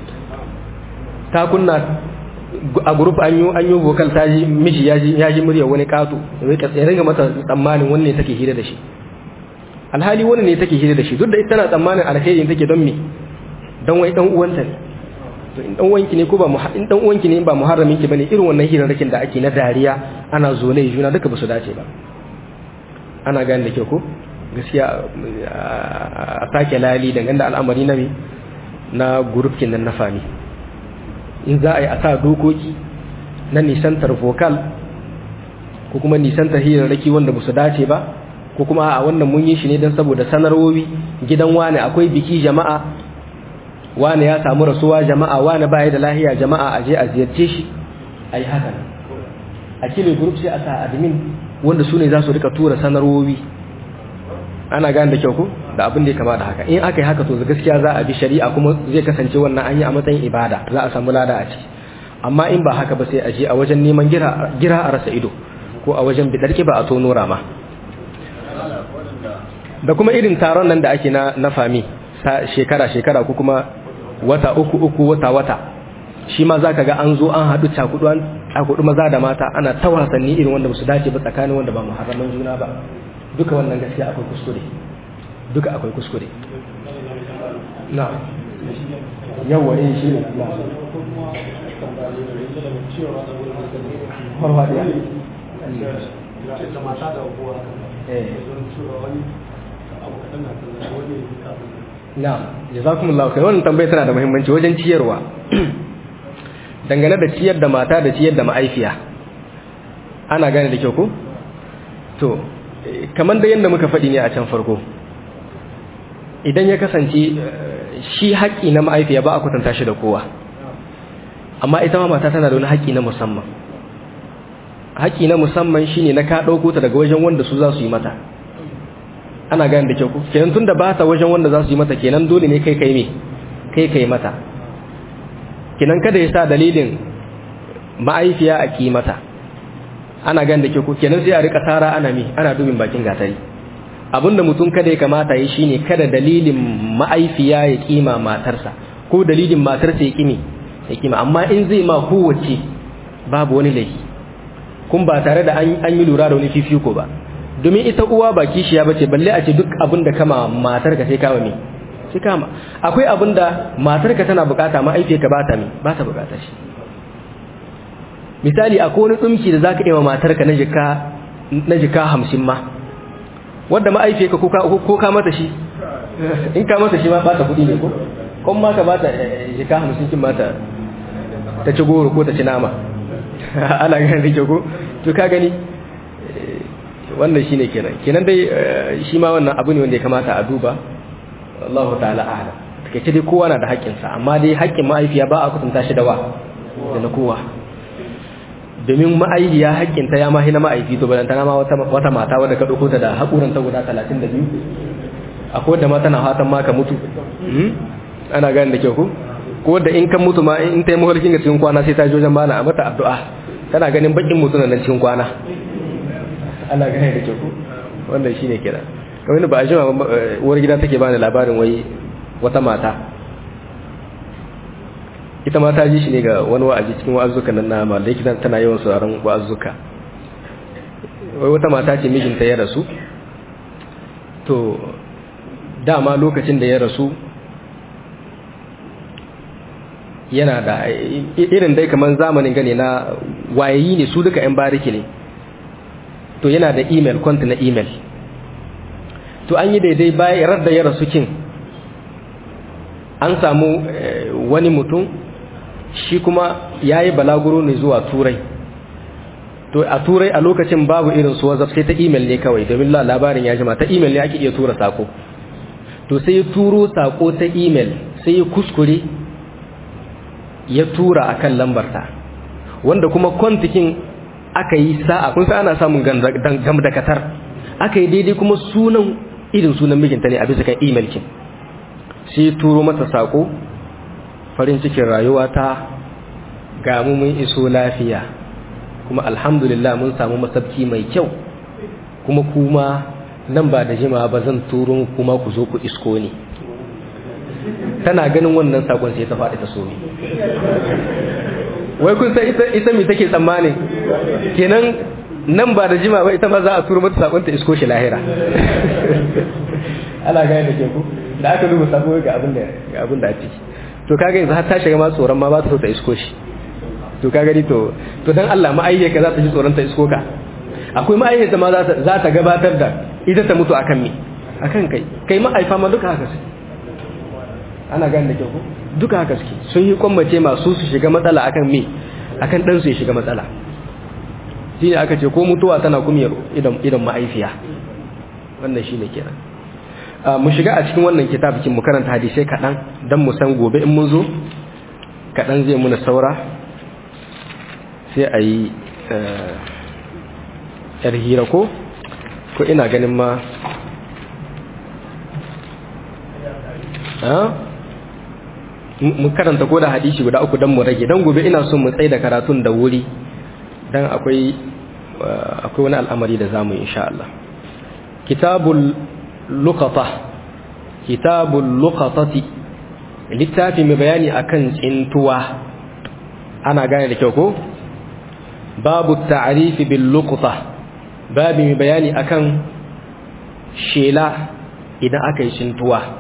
ta kunna a group an yi an yi vocal ta ji miji ya ji ya ji murya wani kato ya ringa mata tsammanin wanne take hira da shi alhali wani ne take hira da shi duk da ita tana tsammanin alheri take don me don wai dan uwanta ne to in dan uwanki ne ko ba in dan uwanki ne ba muharramin ki bane irin wannan hirarrakin da ake na dariya ana zole juna duka ba su dace ba ana gane da kyau ko gaskiya a sake lali dangane da al'amari na me na gurufkin nan na fami in za a yi a sa dokoki na nisantar vocal ko kuma nisantar hirarraki wanda ba su dace ba ko kuma a wannan mun yi shi ne don saboda sanarwowi gidan wane akwai biki jama'a wane ya samu rasuwa jama'a wane baya da lahiya jama'a a je a ziyarce shi a yi haka a kile group sai a sa admin wanda su ne za su rika tura sanarwowi ana gane da kyau ko da abin da ya kama da haka in aka yi haka to gaskiya za a bi shari'a kuma zai kasance wannan an yi a matsayin ibada za a samu lada a ciki amma in ba haka ba sai a je a wajen neman gira a rasa ido ko a wajen bidar ba a tono rama da kuma irin taron nan da ake na na fami shekara shekara ko kuma wata uku uku wata wata shi ma za ka ga an zo an haɗu cakudu an cakudu maza da mata ana ta wasanni irin wanda ba su dace ba tsakanin wanda ba muharraman juna ba duka wannan gaskiya akwai kuskure duka akwai kuskure na yawa eh shi ne na farfadiya na jazakumullahu kai wannan tambayar tana da muhimmanci wajen ciyarwa dangane da ciyar da mata da ciyar da ma'aifiya ana gane da kyau ko to kamar da yadda muka faɗi ne a can farko idan ya kasance shi haƙƙi na ma'aifiya ba a kwatanta shi da kowa amma ita ma mata tana da wani haƙƙi na musamman haƙƙi na musamman shine na ka ɗauko ta daga wajen wanda su za su yi mata ana gane da kyau ku kenan tunda ba ta wajen wanda za su yi mata kenan dole ne kai kai me kai kai mata kenan kada ya sa dalilin ma'aifiya a ki mata ana gane da kyau ku kenan sai a rika tara ana me ana dubin bakin gatari abinda mutum kada ya kamata yi shine kada dalilin ma'aifiya ya kima matarsa ko dalilin matarsa ya kimi ya kima amma in zai ma kowace babu wani laifi kun ba tare da an yi lura da wani fifiko ba domin ita uwa ba kishiya bace balle a ce duk abin da kama matarka sai kama me sai kama akwai abin da matarka tana bukata ma'aifiyarka ba ta me ba ta bukata shi misali akwai wani tsumki da zaka yi wa matarka na jika na jika 50 ma wanda ma'aifiyarka ko ka ko ka mata shi in ka mata shi ma ba ta kudi ne ko kon ma ka ba ta jika 50 kin mata ta ci goro ko ta ci nama ana ganin da ko to ka gani wannan shine kenan kenan dai shi ma wannan abu ne wanda ya kamata a duba Allah ta'ala a'lam take dai kowa na da haƙƙin sa amma dai haƙƙin ma'aifiya ba a kutunta shi da wa da na kowa domin ma'aifiya haƙƙin ta ya ma hina ma'aifi to balanta ma wata wata mata wadda ka dauko ta da haƙuran ta guda 32 akwai wadda ma tana fatan ma ka mutu ana gane da kyau ko ko da in kan mutu ma in ta yi mafarkin ga cikin kwana sai ta jojen mana a mata addu'a tana ganin bakin mutu nan cikin kwana ana gane da kyau wannan shi ne kira kamar ba a jima uwar gida take bani labarin wai wata mata ita ma ta ji shi ne ga wani wa'azi cikin wa'azuka nan na malai kitan tana yawan sauraron wa'azuka wai wata mata ce mijinta ya rasu to dama lokacin da ya rasu yana da irin dai kamar zamanin gane na wayayi ne su duka 'yan bariki ne to yana da email kwanta na email to an yi daidai bayan radda ya rasu kin an samu wani mutum shi kuma ya yi balaguro ne zuwa turai to a turai a lokacin babu irin su wazaf sai ta email ne kawai domin labarin ya jima ta email ne ake iya tura sako to sai ya turo sako ta email sai ya kuskure ya tura akan lambarta wanda kuma kwantikin aka yi sa'a kun sa ana samun gam da katar aka yi daidai kuma sunan irin sunan mijinta ne a bisa kan email kin sai turo mata sako farin cikin rayuwa ta ga mu mun iso lafiya kuma alhamdulillah mun samu masabki mai kyau kuma kuma nan ba da jima ba zan turo kuma ku zo ku isko ni tana ganin wannan sakon sai ta faɗi ta so ni wai kun san ita ita me take tsammani kenan nan ba da jima ba ita ma za a turo mata sakon ta isko shi lahira ana gane da ke ku da aka duba sako ga abin da ga abin da a ciki to kaga yanzu har ta shiga ma tsoron ma ba ta so ta isko shi to kaga ni to to dan Allah ma'ayyaka za ta ji tsoron ta isko ka akwai ma'ayyata ma za ta gabatar da ita ta mutu akan me akan kai kai ma'aifa ma duka haka su ana gane da kyau ko duka haka suke sun yi kwammace masu su shiga matsala akan me akan dan su ya shiga matsala shi ne aka ce ko mutuwa tana kumiyar idan idan ma'aifiya wannan shine kenan mu shiga a cikin wannan kitabikin mu karanta hadisai kaɗan don mu san gobe in mun zo kaɗan zai muna saura sai a yi yar hira ko ko ina ganin ma mu karanta ko da hadisi guda uku don mu rage don gobe ina son mu tsaye da karatun da wuri don akwai akwai wani al'amari da zamu insha Allah kitabul luqata kitabul luqatati littafi mai bayani akan tsintuwa ana gane da kyau ko babu ta'rifi bil luqata babu mai bayani akan shela idan aka yi tsintuwa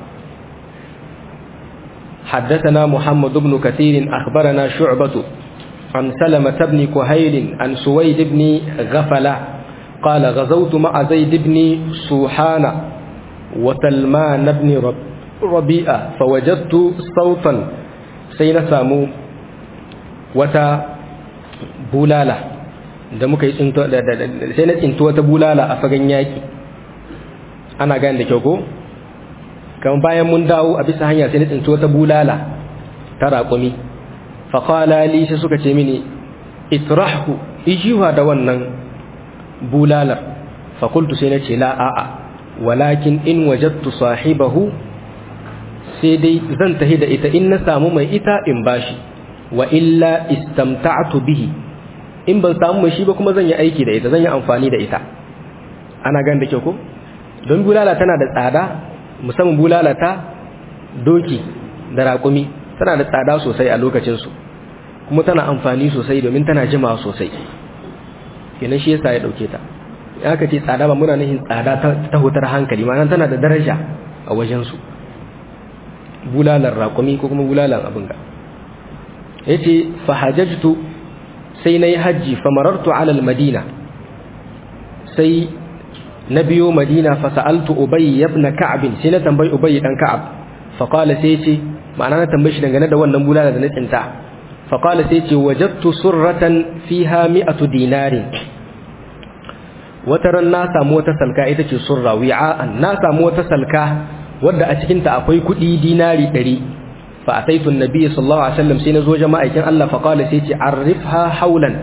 حدثنا محمد بن كثير أخبرنا شعبة عن سلمة بن كهيل عن سويد بن غفلة قال غزوت مع زيد بن سوحان وسلمان بن ربيئة فوجدت صوتا سينسامو وتا بولالة da muka yi sai na tsinto wata bulala a fagen yaƙi ana gane da kyau ko kamar bayan mun dawo a bisa hanya sai na tsinto wata bulala ta raƙumi faƙala li sai suka ce mini itrahu ijiwa da wannan bulalar fakultu sai na ce la a'a walakin in wajattu sahibahu sai dai zan tahi da ita in na samu mai ita in bashi wa illa istamta'tu bihi in ban samu mai shi ba kuma zan yi aiki da ita zan yi amfani da ita ana gan da kyau ko don bulala tana da tsada musamman bulala ta doki da raƙumi tana da tsada sosai a lokacinsu kuma tana amfani sosai domin tana jimawa sosai kenan shi yasa ya dauke ta ya ka ce tsada ba muna nufin tsada ta hutar hankali ma'ana tana da daraja a wajensu bulalar raƙumi ko kuma bulalar abin ga ya ce fahajajtu sai na yi hajji famarartu alal madina sai na biyo madina fasa'altu ubayi yabna ka'abin sai na tambayi ubayi dan ka'ab faƙala sai ce ma'ana na tambayi shi dangane da wannan bulala da na tsinta faƙala sai ce wajattu surratan fiha mi'atu dinarin wata ran na samu wata salka ita ce surra wi'a'an na samu wata salka wadda a cikinta akwai kuɗi dinari ɗari fa ataitu annabi sallallahu alaihi wasallam sai na zo jama'aikin Allah fa qala sai ce arifha haulan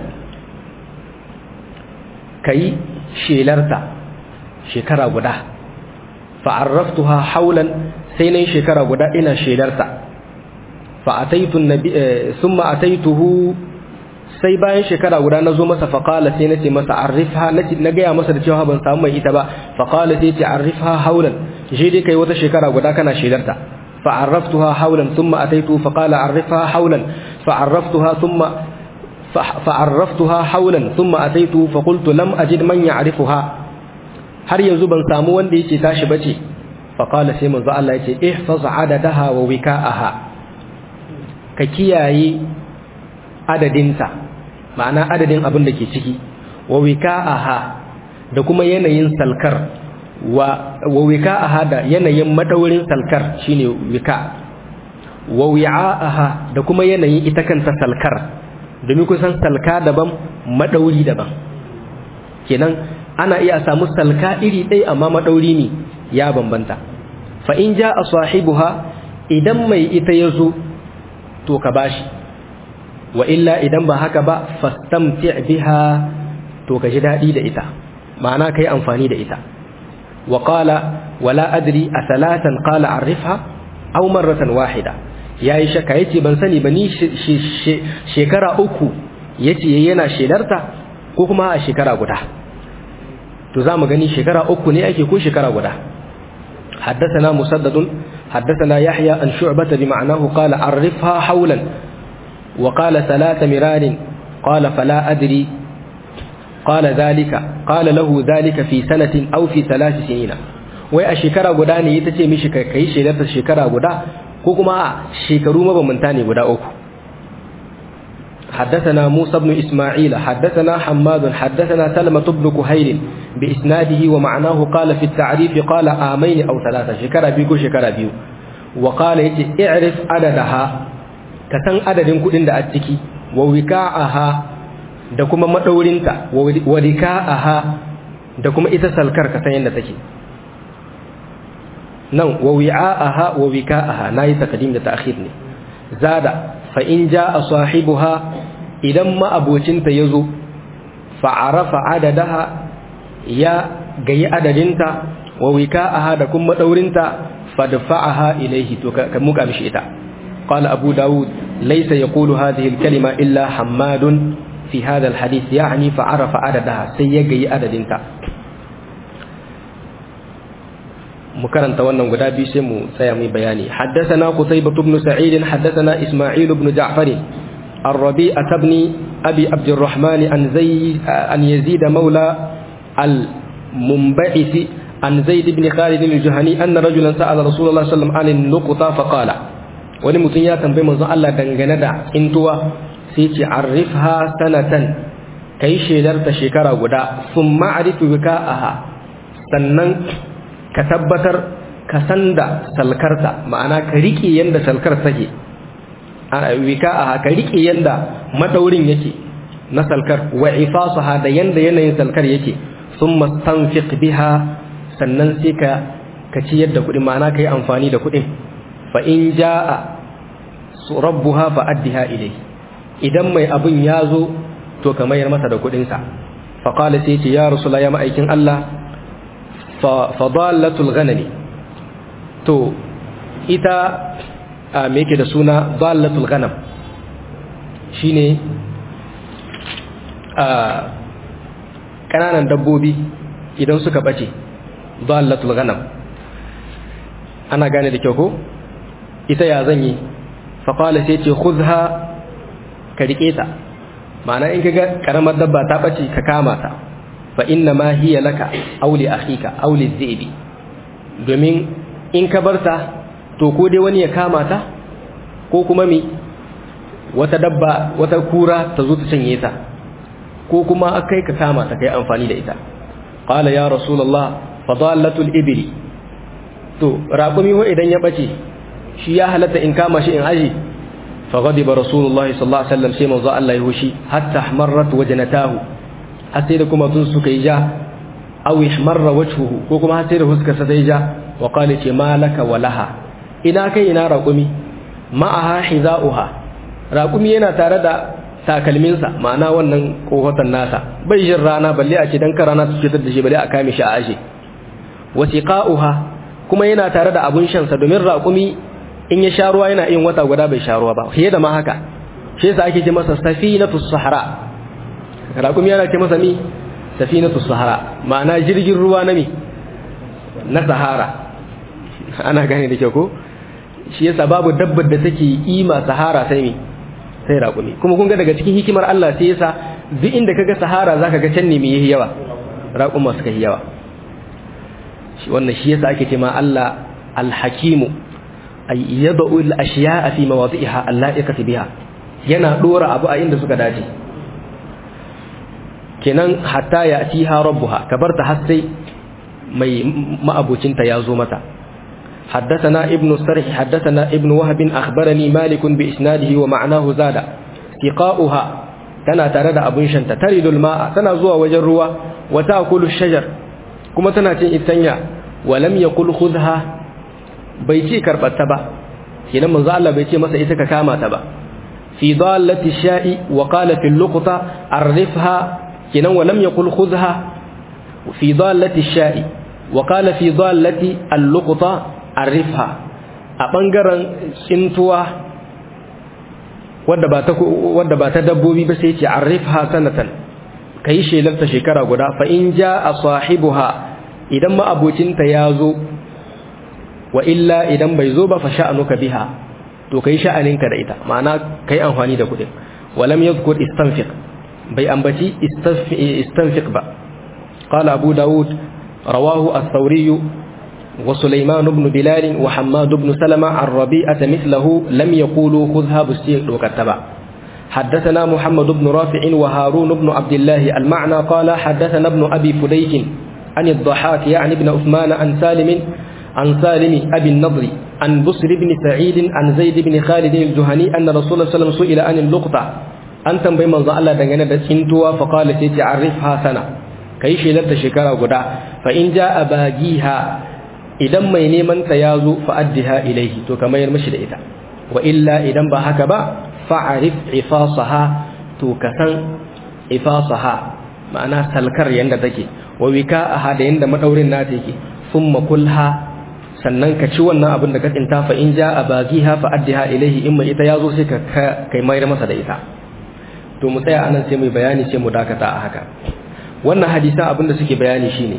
kai shelarta shekara guda fa arraftuha haulan sai nayi shekara guda ina shelarta fa ataitu annabi thumma ataituhu sai bayan shekara guda na zo masa faƙala sai na ce masa arrifha na gaya masa da cewa ban samu mai ita ba faƙala sai ce arrifha haulan shi dai kai wata shekara guda kana shedarta fa'arraftuha haulan thumma ataitu faqala arrifha haulan fa'arraftuha thumma fa'arraftuha haulan thumma ataitu faqultu lam ajid man ya'rifuha har yanzu ban samu wanda yake tashi bace faƙala sai manzo Allah ya ce ihfaz adadaha wa wika'aha ka kiyaye adadinta ma'ana adadin abin da ke ciki wa wika'aha da kuma yanayin salkar wa wa wika'aha da yanayin madaurin salkar shine wika wa wi'a'aha da kuma yanayin ita kanta salkar domin kusan salka daban madauri daban kenan ana iya samu salka iri ɗaya amma madauri ne ya bambanta fa in ja a sahibuha idan mai ita ya zo to ka bashi wa illa idan ba haka ba fastamti biha to ka ji daɗi da ita ma'ana ka yi amfani da ita wa qala wala adri a salatan qala arifha aw marratan wahida yayi shaka yace ban sani ba ni shekara uku yace yana shedarta ko kuma a shekara guda to za mu gani shekara uku ne ake ko shekara guda حدثنا مسدد حدثنا يحيى عن شعبة بمعناه قال عرفها حولا وقال ثلاث مرار قال فلا أدري قال ذلك قال له ذلك في سنة أو في ثلاث سنين wai a shekara guda ne ita ce mishi kai shekarta shekara guda ko kuma a shekaru mabambanta ne guda uku حدثنا موسى بن إسماعيل حدثنا حماد حدثنا سلمة بن كهيل بإسناده ومعناه قال في التعريف قال آمين أو ثلاثة شكرا بيكو شكرا بيو وقال يتي اعرف عددها كسن عدد كدن دا أتكي ووكاءها da kuma madaurinta wa rika'aha da kuma ita salkar ka san yadda take nan wa wi'a'aha wa wika'aha nayi taqdim da ta'khir ne zada fa in jaa sahibuha idan ma abocinta yazo fa arafa adadaha ya gayi adadinta wa wika'aha da kuma madaurinta fadfa'aha ilayhi to ka muka mishi ita qala abu daud laysa yaqulu hadhihi al-kalima illa hammadun fi hadha al-hadith yani fa arafa adadaha sai ya gayi adadinta mu karanta wannan guda biyu sai mu tsaya mu bayani haddathana qutaybah ibn sa'id haddathana isma'il ibn ja'far الربيعة بن أبي عبد الرحمن عن زي عن يزيد مولى المنبعث عن زيد بن خالد الجهني أن رجلا سأل رسول الله صلى الله عليه وسلم عن النقطة فقال ولمتن يا تنبي من الله دنگنا دا انتوا سيتي عرفها سنة كي شيدرت شكرا غدا ثم عرف بكاءها sannan ka tabbatar ka san da salkarta ma'ana ka riƙe yanda salkar take wika a ka riƙe yanda madaurin yake na salkar wa ifasaha da yanda yanayin salkar yake thumma stanfiq biha sannan sai ka ka ciyar da kuɗi ma'ana ka yi amfani da kuɗin fa in ja'a rabbuha fa addiha ilai idan mai abin ya zo to ka mayar masa da kuɗinsa fa qala sai ce ya rasula ya ma'aikin Allah fa dalatul ghanami to ita me yake da suna dalatul ghanam shine a kananan dabbobi idan suka bace dalatul ghanam ana gane da kyau ko ita ya zan yi faƙala sai ce khudha ka rike ta ma'ana in kaga karamar dabba ta bace ka kama ta fa inna ma hiya laka aw li akhika aw li dhibi domin in ka barta to ko dai wani ya kama ta ko kuma mi wata dabba wata kura ta zo ta canye ta ko kuma akai ka kama ta kai amfani da ita qala ya rasulullah fadalatul ibli to raƙumi ho idan ya bace shi ya halatta in kama shi in aji fa ghadiba rasulullah sallallahu alaihi wasallam sai manzo Allah ya hushi hatta ahmarrat wajnatahu har sai da kuma tun suka yi ja aw ihmarra wajhuhu ko kuma har sai da huskar sa sai ja wa qala ce malaka walaha ina kai ina raƙumi ma'aha hizauha raƙumi yana tare da takalminsa ma'ana wannan kohotan nasa bai jin rana balle a ce dan karana ta fitar da shi balle a kame shi a aje wasiqa'uha kuma yana tare da abun shansa domin raƙumi in ya sha ruwa yana yin wata guda bai sha ruwa ba fiye da ma haka shi yasa ake ce masa safinatu sahara raƙumi yana ce masa mi safinatu sahara ma'ana jirgin ruwa na mi na sahara ana gane da kyau ko shi yasa babu dabbar da take ima sahara sai mi sai raƙumi kuma kun ga daga cikin hikimar Allah sai yasa duk inda kaga sahara zaka ga can ne me yayi yawa raƙuma suka yi yawa wannan shi yasa ake cewa Allah al-hakimu ay yad'u al-ashya'a fi mawadi'iha alla'iqati biha yana dora abu a inda suka dace kenan hatta ya atiha rabbuha kabarta har sai mai ma'abucinta ya zo mata حدثنا ابن السرح حدثنا ابن وهب أخبرني مالك بإسناده ومعناه زاد سقاؤها تنا ترد أبن شنت ترد الماء تنا زوا وجروا وتأكل الشجر كما تنا تنيا ولم يقل خذها بيتي كربت تبا كنا من زعل بيتي مسا إتك كاما تبا في ضالة الشاء وقال في اللقطة عرفها كنا ولم يقل خذها في ضالة الشاء وقال في ضالة اللقطة عرفها أبنغرا سنتوا wadda ba ta wadda ba ta dabbobi ba sai ce arifha sanatan kai shelarta shekara guda fa in jaa sahibuha idan ma abocinta ya zo wa illa idan bai zo ba fa sha'anuka biha to kai sha'aninka da ita ma'ana kai amfani da kudin walam yadhkur istanfiq bai ambaci istanfiq ba qala abu daud rawahu as-thawri wa sulaiman ibn bilal wa hammad ibn salama ar-rabi'ah mithluhu lam yaqulu khudha busti dokataba حدثنا محمد بن رافع وهارون بن عبد الله المعنى قال حدثنا ابن أبي فديك عن الضحاك يعني ابن عثمان عن سالم عن سالم أبي النضر عن بصر بن سعيد عن زيد بن خالد الجهني أن رسول الله صلى الله عليه وسلم سئل عن اللقطة أن تنبي من ظل دغنا دسنتوا فقال سيتي عرفها سنة كي شيلت شكرا غدا فإن جاء باغيها idan mai neman ta yazo fa addiha ilaihi to kamar mishi da ita wa illa idan ba haka ba fa'arif ifasaha to kasan ifasaha ma'ana salkar yanda take wa wika'aha da yanda madaurin nata yake thumma kulha sannan ka ci wannan abin da ka tsinta fa in ja abagiha fa addiha ilaihi in mai ita yazo sai ka kai mayar masa da ita to mu tsaya anan sai mu bayani sai mu dakata a haka wannan hadisan abin da suke bayani shine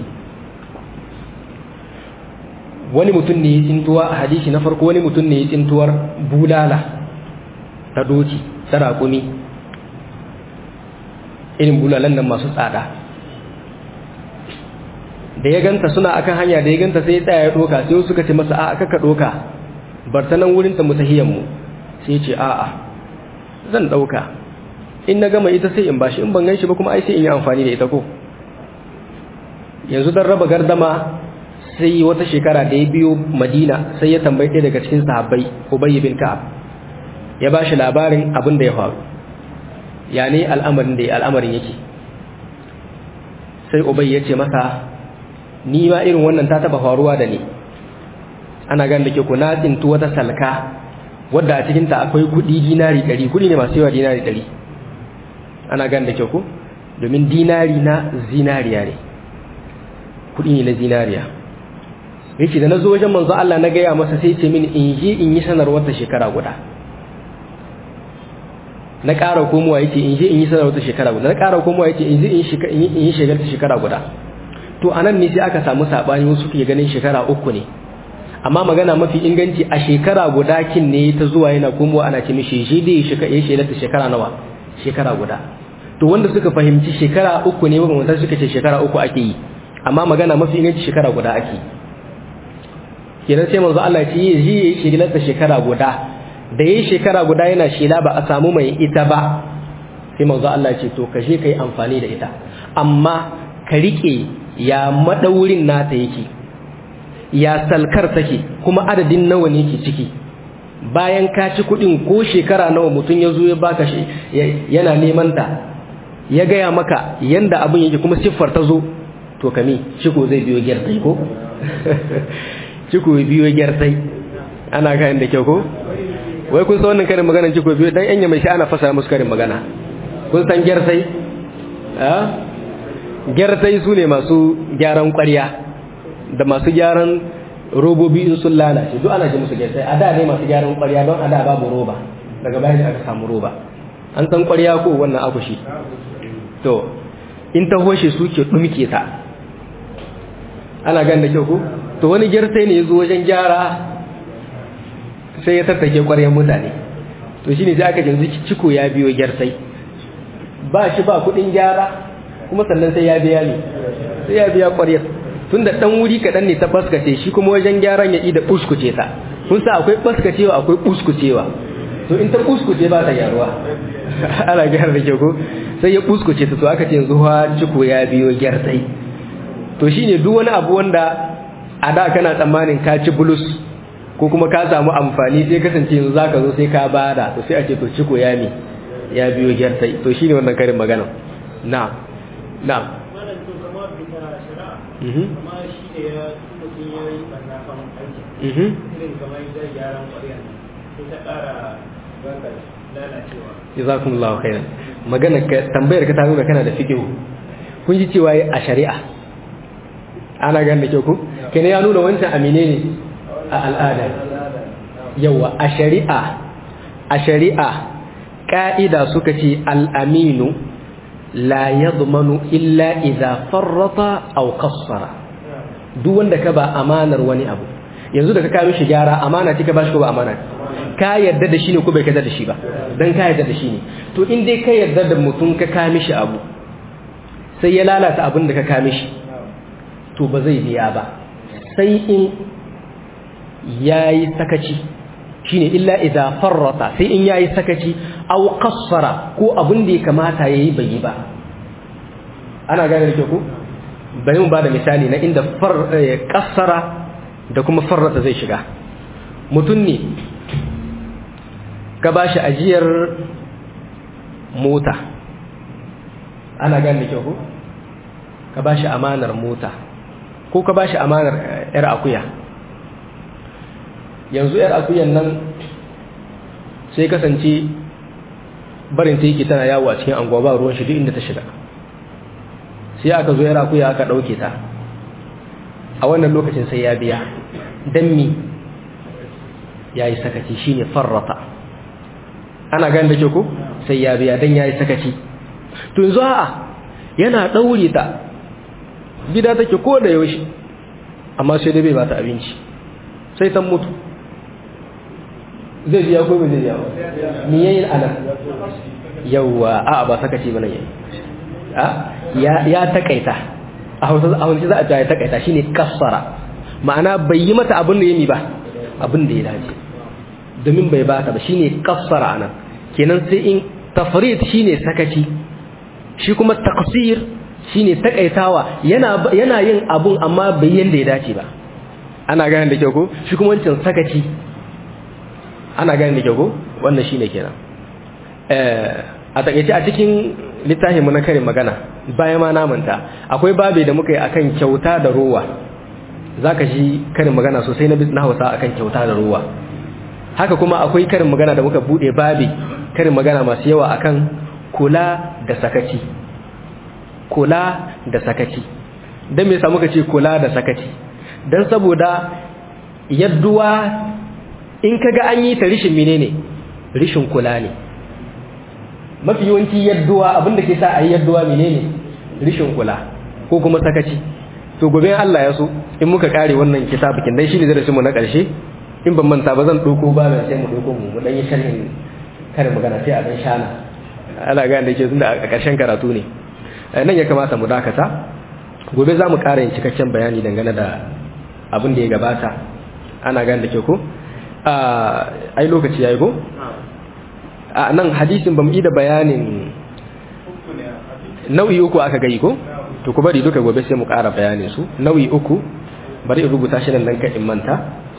wani mutum ne ya tsintuwa a hadisi na farko wani mutum ne ya tsintuwar bulala ta doki ta raƙumi irin bulalan nan masu tsada da ya ganta suna akan hanya da ya ganta sai ya tsaya ya doka sai suka ce masa a kaka doka bar ta nan wurin ta mutahiyan mu sai ce a a zan dauka in na gama ita sai in bashi in ban ganshi ba kuma ai sai in yi amfani da ita ko yanzu dan raba gardama sai wata shekara da ya biyo Madina sai ya tambayi ɗaya daga cikin sahabbai Ubay bin Ka'ab ya bashi labarin abin da ya faru ya ne al'amarin da al'amarin yake sai Ubay ya ce masa ni ma irin wannan ta taba faruwa da ni ana gan da ke ku na tsintu wata salka wadda a cikinta akwai kudi dinari ɗari kudi ne masu yawa dinari ɗari ana gan da ke ku domin dinari na zinariya ne kudi ne na zinariya yake da na zo wajen manzo Allah na gaya masa sai ce mini in je in yi sanarwar ta shekara guda na ƙara komowa yake in je in yi sanarwar ta shekara guda na ƙara komowa yake in je in yi shegar ta shekara guda to anan ne sai aka samu sabani wasu ke ganin shekara uku ne amma magana mafi inganci a shekara guda kin ne ta zuwa yana komowa ana ce mishi shi dai shekara ya shelar shekara nawa shekara guda to wanda suka fahimci shekara uku ne ba mutan suka ce shekara uku ake yi amma magana mafi inganci shekara guda ake kenan sai manzo Allah ya ce yi yi shelar shekara guda da yayi shekara guda yana shela ba a samu mai ita ba sai manzo Allah ya ce to kashe kai amfani da ita amma ka rike ya madaurin nata yake ya salkar take kuma adadin nawa ne ke ciki bayan ka ci kudin ko shekara nawa mutum ya zo ya baka shi yana neman ta ya gaya maka yanda abin yake kuma siffar ta zo to kami ciko zai biyo gyartai ko ciko biyo gyartai ana kayan da kyau ko wai kun san wannan karin magana ciko biyo dan yanya mai shi ana fasa musu karin magana kun san gyartai ah gyartai su ne masu gyaran ƙwarya da masu gyaran robobi in sun lalace duk ana ce musu gyartai a da ne masu gyaran ƙwarya don a da babu roba daga bayan da aka samu roba an san ƙwarya ko wannan akushi to in ta hoshe su ke ɗumke ta ana gan da kyau ko to wani gyartai ne ya zo wajen gyara sai ya tattake ƙwaryan mutane to shine sai aka yanzu ciko ya biyo gyartai ba shi ba kuɗin gyara kuma sannan sai ya biya ne sai ya biya ƙwaryar tunda dan wuri kaɗan ne ta baskace shi kuma wajen gyaran ya ida buskuce ta kun sa akwai baskacewa akwai buskucewa to in ta buskuce ba ta gyaruwa ana gyara da kyau ko sai ya buskuce ta to aka ce yanzu ha ciko ya biyo gyartsai to shine duk wani abu wanda a da kana tsammanin ka ci bulus ko kuma ka samu amfani sai kasance yanzu zaka zo sai ka bada to sai a ce to ciko ya mi ya biyo gyartsai to shine wannan karin magana na na malam to kamar bisa shari'a mhm kamar shi ne ya mutum ya yi ɓanna kan aiki mhm irin kamar zai gyaran ƙwarya sai ta ƙara ganga lalacewa jazakumullahu khairan magana ka tambayar ka ta nuna kana da fiqh kun ji cewa a shari'a ana ganin da kyau ko kene ya nuna wancan amine ne a al'ada yawa a shari'a a shari'a ka'ida suka ce al'aminu la yadmanu illa idza farrata aw qassara duk wanda ka ba amanar wani abu yanzu da ka kawo mishi gyara amana ce ka bashi ko ba amana ka yarda da shi ne ko bai yarda da shi ba dan ka yarda da shi ne to in dai ka yarda da mutum ka kawo mishi abu sai ya lalata abin da ka kawo mishi to ba zai biya ba sai in yayi sakaci shine illa idza farrata sai in yayi sakaci aw qassara ko abin da ya kamata yayi bai yi ba ana gane da ku bari mu bada misali na inda far qassara da kuma farrata zai shiga mutum ne ka bashi ajiyar mota ana gane da ku ka bashi amanar mota ko ka bashi amanar yar akuya yanzu yar akuyan nan sai kasance barin ta yake tana yawo a cikin anguwa ba ruwan shi duk inda ta shiga sai aka zo yar akuya aka dauke ta a wannan lokacin sai ya biya dan mi yayi sakaci shine farrata ana ganin da ke ko sai ya biya dan yayi sakaci to yanzu a'a yana daure ta gida take ko da yaushe amma sai dai bai bata abinci sai ta mutu zai biya ko bai zai biya ba me yayin anan yawa a ba saka ce bane yayi a ya ya takaita a hausa a hausa za a ta ya takaita shine kassara ma'ana bai yi mata abin da yami ba abin da ya dace domin bai bata ba shine kassara anan kenan sai in tafrid shine sakaci shi kuma taqsir shine takaitawa yana yana yin abun amma bai yanda ya dace ba ana gane da kyau ko shi kuma wancan sakaci ana gane da kyau ko wannan shine kenan eh a takeice a cikin littafin mu na karin magana bayan ma namanta akwai babe da muka yi akan kyauta da ruwa zaka ji karin magana sosai na na Hausa akan kyauta da ruwa haka kuma akwai karin magana da muka bude babe karin magana masu yawa akan kula da sakaci kula da sakaci dan me yasa muka ce kula da sakaci dan saboda yadduwa in kaga an yi ta rishin menene rishin kula ne mafi yawanci yadduwa abinda ke sa a yi yadduwa menene rishin kula ko kuma sakaci to gobe Allah ya so in muka kare wannan kitabukin dan shine darasin mu na karshe in ban manta ba zan doko ba sai mu doko mu mu dan yi sharhin kare magana sai a dan shana Allah ga da yake tunda a karshen karatu ne nan ya kamata mu dakata gobe za mu kara yin cikakken bayani dangane da abin da ya gabata ana gane da ke ko ai lokaci yayi ko a nan hadisin bamu yi da bayanin nau'i uku aka gai ko to ku bari duka gobe sai mu ƙara bayanin su nau'i uku bari in rubuta shi nan ka in manta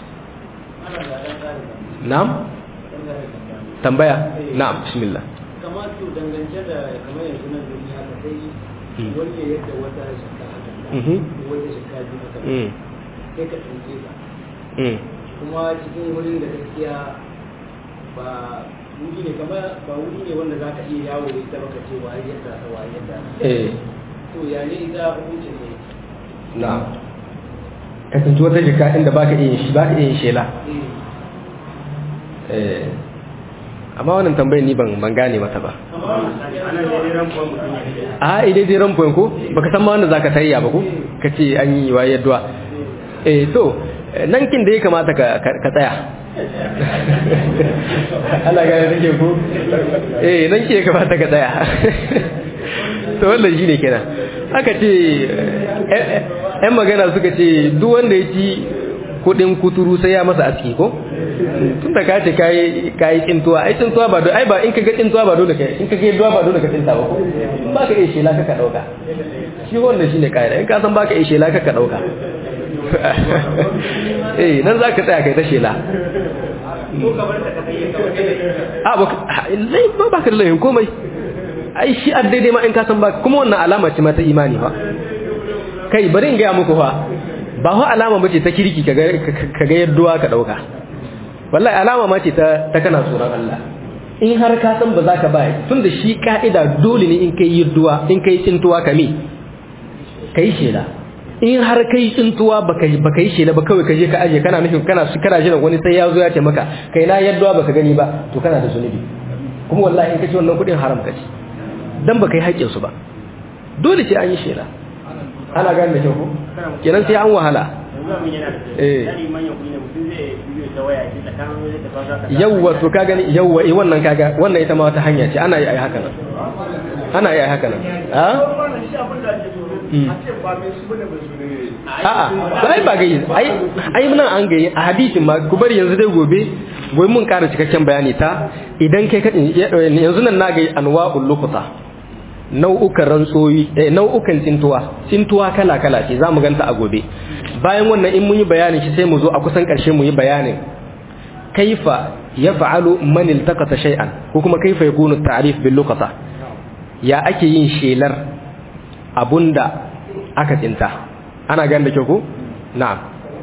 na'am tambaya na'am bismillah kamar to dangance da kamar yanzu nan duniya ka sai wanda yadda wata shekara haka wata shekara biyu haka sai ka tsince ta kuma cikin wurin da gaskiya ba wuri ne kamar ba wuri ne wanda za ka iya yawo da ita baka ce waye yadda ta waye yadda eh to ya ne ita hukuncin ne na ka tunci wata jika inda baka iya shi baka iya shela eh amma wannan tambayar ni ban ban gane mata ba a idai dai rampo ko baka san ma wanda zaka tayya ba ko kace an yi waye yadda eh to nan kin da ya kamata ka tsaya Allah gane take ko eh nan ke kamata ka tsaya to wannan shine kenan aka ce 'yan magana suka ce duk wanda ya ci kudin kuturu sai ya masa aski ko tun da ka ce kayi kayi tsintuwa ai tsintuwa ba ai ba in ka ga tsintuwa ba dole kai in ka ga yadda ba dole ka tsinta ba ko ba ka iya shela ka ka dauka shi wannan shine kaida in ka san ba ka iya shela ka ka dauka eh nan zaka tsaya kai ta shela a ba ba ba ka da laifin komai ai shi a daidai ma in ka san ba kuma wannan alama ce ma ta imani ba kai bari in gaya muku fa ba ho alama bace ta kirki ka ga yadduwa ka dauka wallahi alama ma ce ta ta kana tsoron Allah in har ka san ba za ka bai tunda shi ka'ida dole ne in kai yadduwa in kai tsintuwa ka me kai shela in har kai tsintuwa baka baka yi shela ba kawai ka je ka aje kana nufin kana kana jiran wani sai ya zo ya ce maka kai na yadduwa baka gani ba to kana da zunubi kuma wallahi in ka ci wannan kudin haram ka ci dan baka yi haƙƙin su ba dole sai an yi shela ana gane da kyau ko kenan sai an wahala yawwa to ka gani yawwa eh wannan kaga wannan ita ma wata hanya ce ana yi ai haka nan ana yi ai haka nan a a'a to ai ba gayi ai ai mun an gayi a hadisin ma ku bari yanzu dai gobe gobe mun ƙara cikakken bayani ta idan kai yanzu nan na gayi anwa'ul luqata nau'ukan rantsoyi eh, nau'ukan tsintuwa tsintuwa kala-kala ce za mu ganta a gobe bayan wannan in mun yi bayanin shi sai mu zo a kusan ƙarshe mu yi bayanin kaifa ya fa'alu man iltaqata shay'an ko kuma kaifa yakunu ta'rif bil luqata ya ake yin shelar abunda aka tsinta ana ganin da kyau ko na'am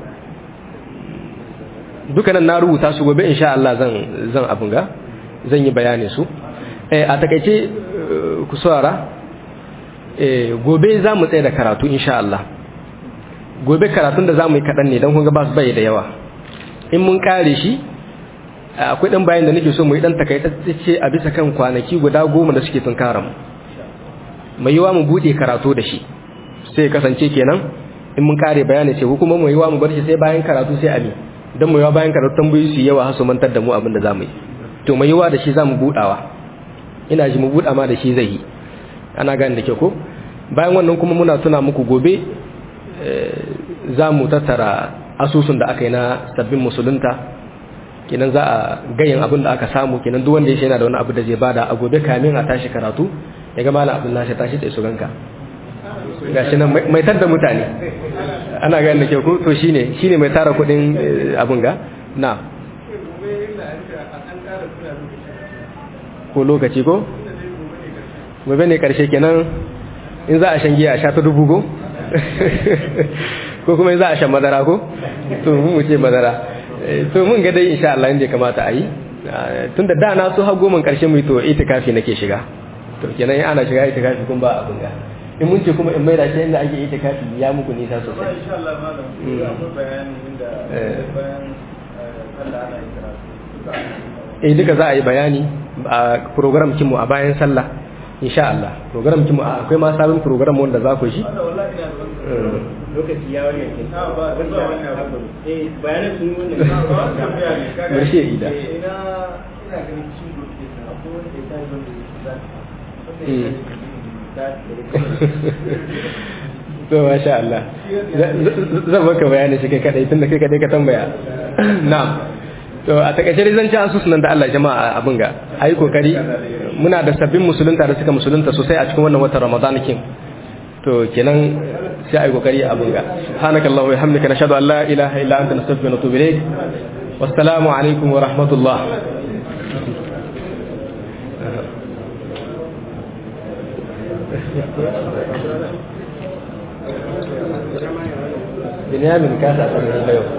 dukanan na rubuta su gobe insha Allah zan zan abun ga zan yi bayanin su eh a takeice ku saurara gobe za mu tsaye da karatu insha Allah gobe karatun da za mu yi kaɗan ne don kunga ba su bai da yawa in mun ƙare shi akwai ɗan bayan da nake so mu yi ɗan takaitacce a bisa kan kwanaki guda goma da suke tun mu mai yiwa mu buɗe karatu da shi sai kasance kenan in mun ƙare bayani ce kuma mai yiwa mu bar shi sai bayan karatu sai abi don mai yiwa bayan karatu tambayoyi su yawa har su mantar da mu abin da za mu yi to mai yiwa da shi za mu buɗawa ina ji mu buɗa ma da shi zai yi ana gane da ke ko bayan wannan kuma muna tuna muku gobe za mu tattara asusun da aka yi na sabbin musulunta kenan za a gayin abin da aka samu kenan duk wanda ya yana da wani abu da zai bada a gobe kamin a tashi karatu ya ga malam abdullahi ya tashi da su ganka gashi nan mai tar da mutane ana gane da ke ko to shine shine mai tara kuɗin abin ga na ko lokaci ko gobe ne karshe kenan in za a shan giya a sha ta dubu ko ko kuma in za a shan madara ko to mun mu ce madara to mun ga dai insha Allah inda kamata a yi tunda da na so har goma karshe mu to itikafi nake shiga to kenan in ana shiga itikafi kun ba abun ga in mun ce kuma in mai da shi inda ake itikafi ya muku nisa sosai insha Allah malam akwai bayani inda bayan sallah ana yin karatu eh duka za a yi bayani a program kinmu a bayan sallah insha Allah program kinmu akwai ma sabon program wanda za ku shi lokaci ya wani yankin ba ba ba wani abu eh bayanan sun wannan ba tambaya ne kaga Barshe ida. ina ina ganin cin gobe akwai wanda ya tayi wanda ya to masha Allah zan maka bayani shi kai kadai tunda kai kadai ka tambaya na'am to a takaice dai zan ci asusu nan da Allah jama'a abin ga ayi kokari muna da sabbin musulunta da suka musulunta sosai a cikin wannan watan Ramadan kin to kenan sai ayi kokari abin ga subhanakallahu wa bihamdika nashhadu an la ilaha illa anta nastaghfiruka wa natubu ilayk wassalamu alaikum wa rahmatullah Binyamin ka sa san da yau.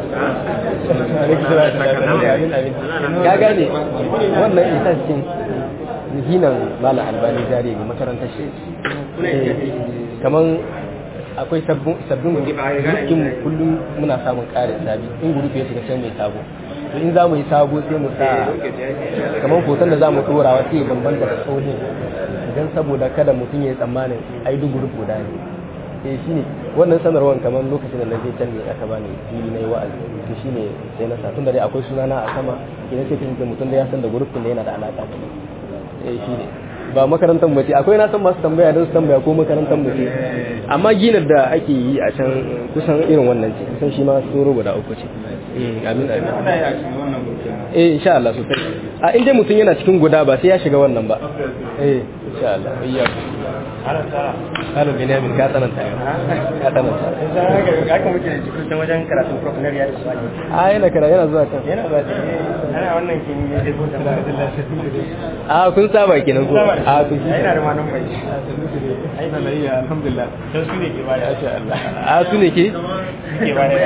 Ka gane wannan isa cikin hinan Malam Albani Zare ne makarantar shi. Kaman akwai sabbin sabbin gurukin mu kullum muna samun ƙarin sabi in gurupi ya shiga sai mai sabo to in za mu yi sabo sai mu sa kamar hoton da za mu ɗora wasu ya bambanta da tsohin don saboda kada mutum ya yi tsammanin ai duk gurup guda ne eh shine wannan sanarwar kamar lokacin da na je can ne aka bani fili na yi wa'azi to shine sai na sa tun da dai akwai sunana a sama idan sai kasance mutum da ya san da gurufin da yana da alaƙa da ni eh shine ba makarantar mace akwai na san masu tambaya don su tambaya ko makarantar mace amma ginar da ake yi a can kusan irin wannan ce kusan shi ma tsoro guda uku ce amin amin eh insha Allah sosai a inda mutum yana cikin guda ba sai ya shiga wannan ba eh insha Allah iya Halo Benjamin ka tsananta ka tsananta haka muke da cikin wajen karatun professional ya da su a yana kara yana zuwa kan yana ba ana wannan kin yi da ko a kun saba kenan ko a kun yana da manan bai ai da lai alhamdulillah dan su ne ke baya insha Allah a su ne ke ke baya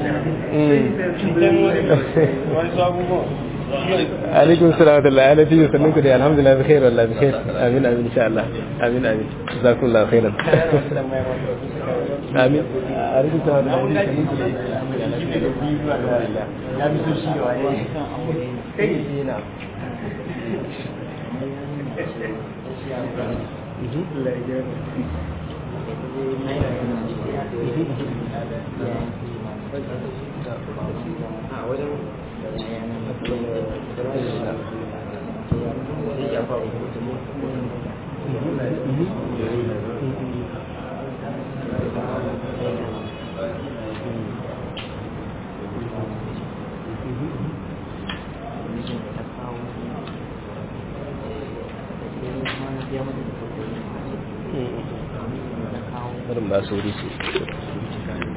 wani sabugo alaikum salam wa rahmatullahi ala fi sannan ku da alhamdulillah bi khair wallahi bi khair amin amin insha Allah amin amin jazakumullahu khairan amin alaikum salam wa rahmatullahi ya bi su shi wa ne kai na Irin ba su wuri ce.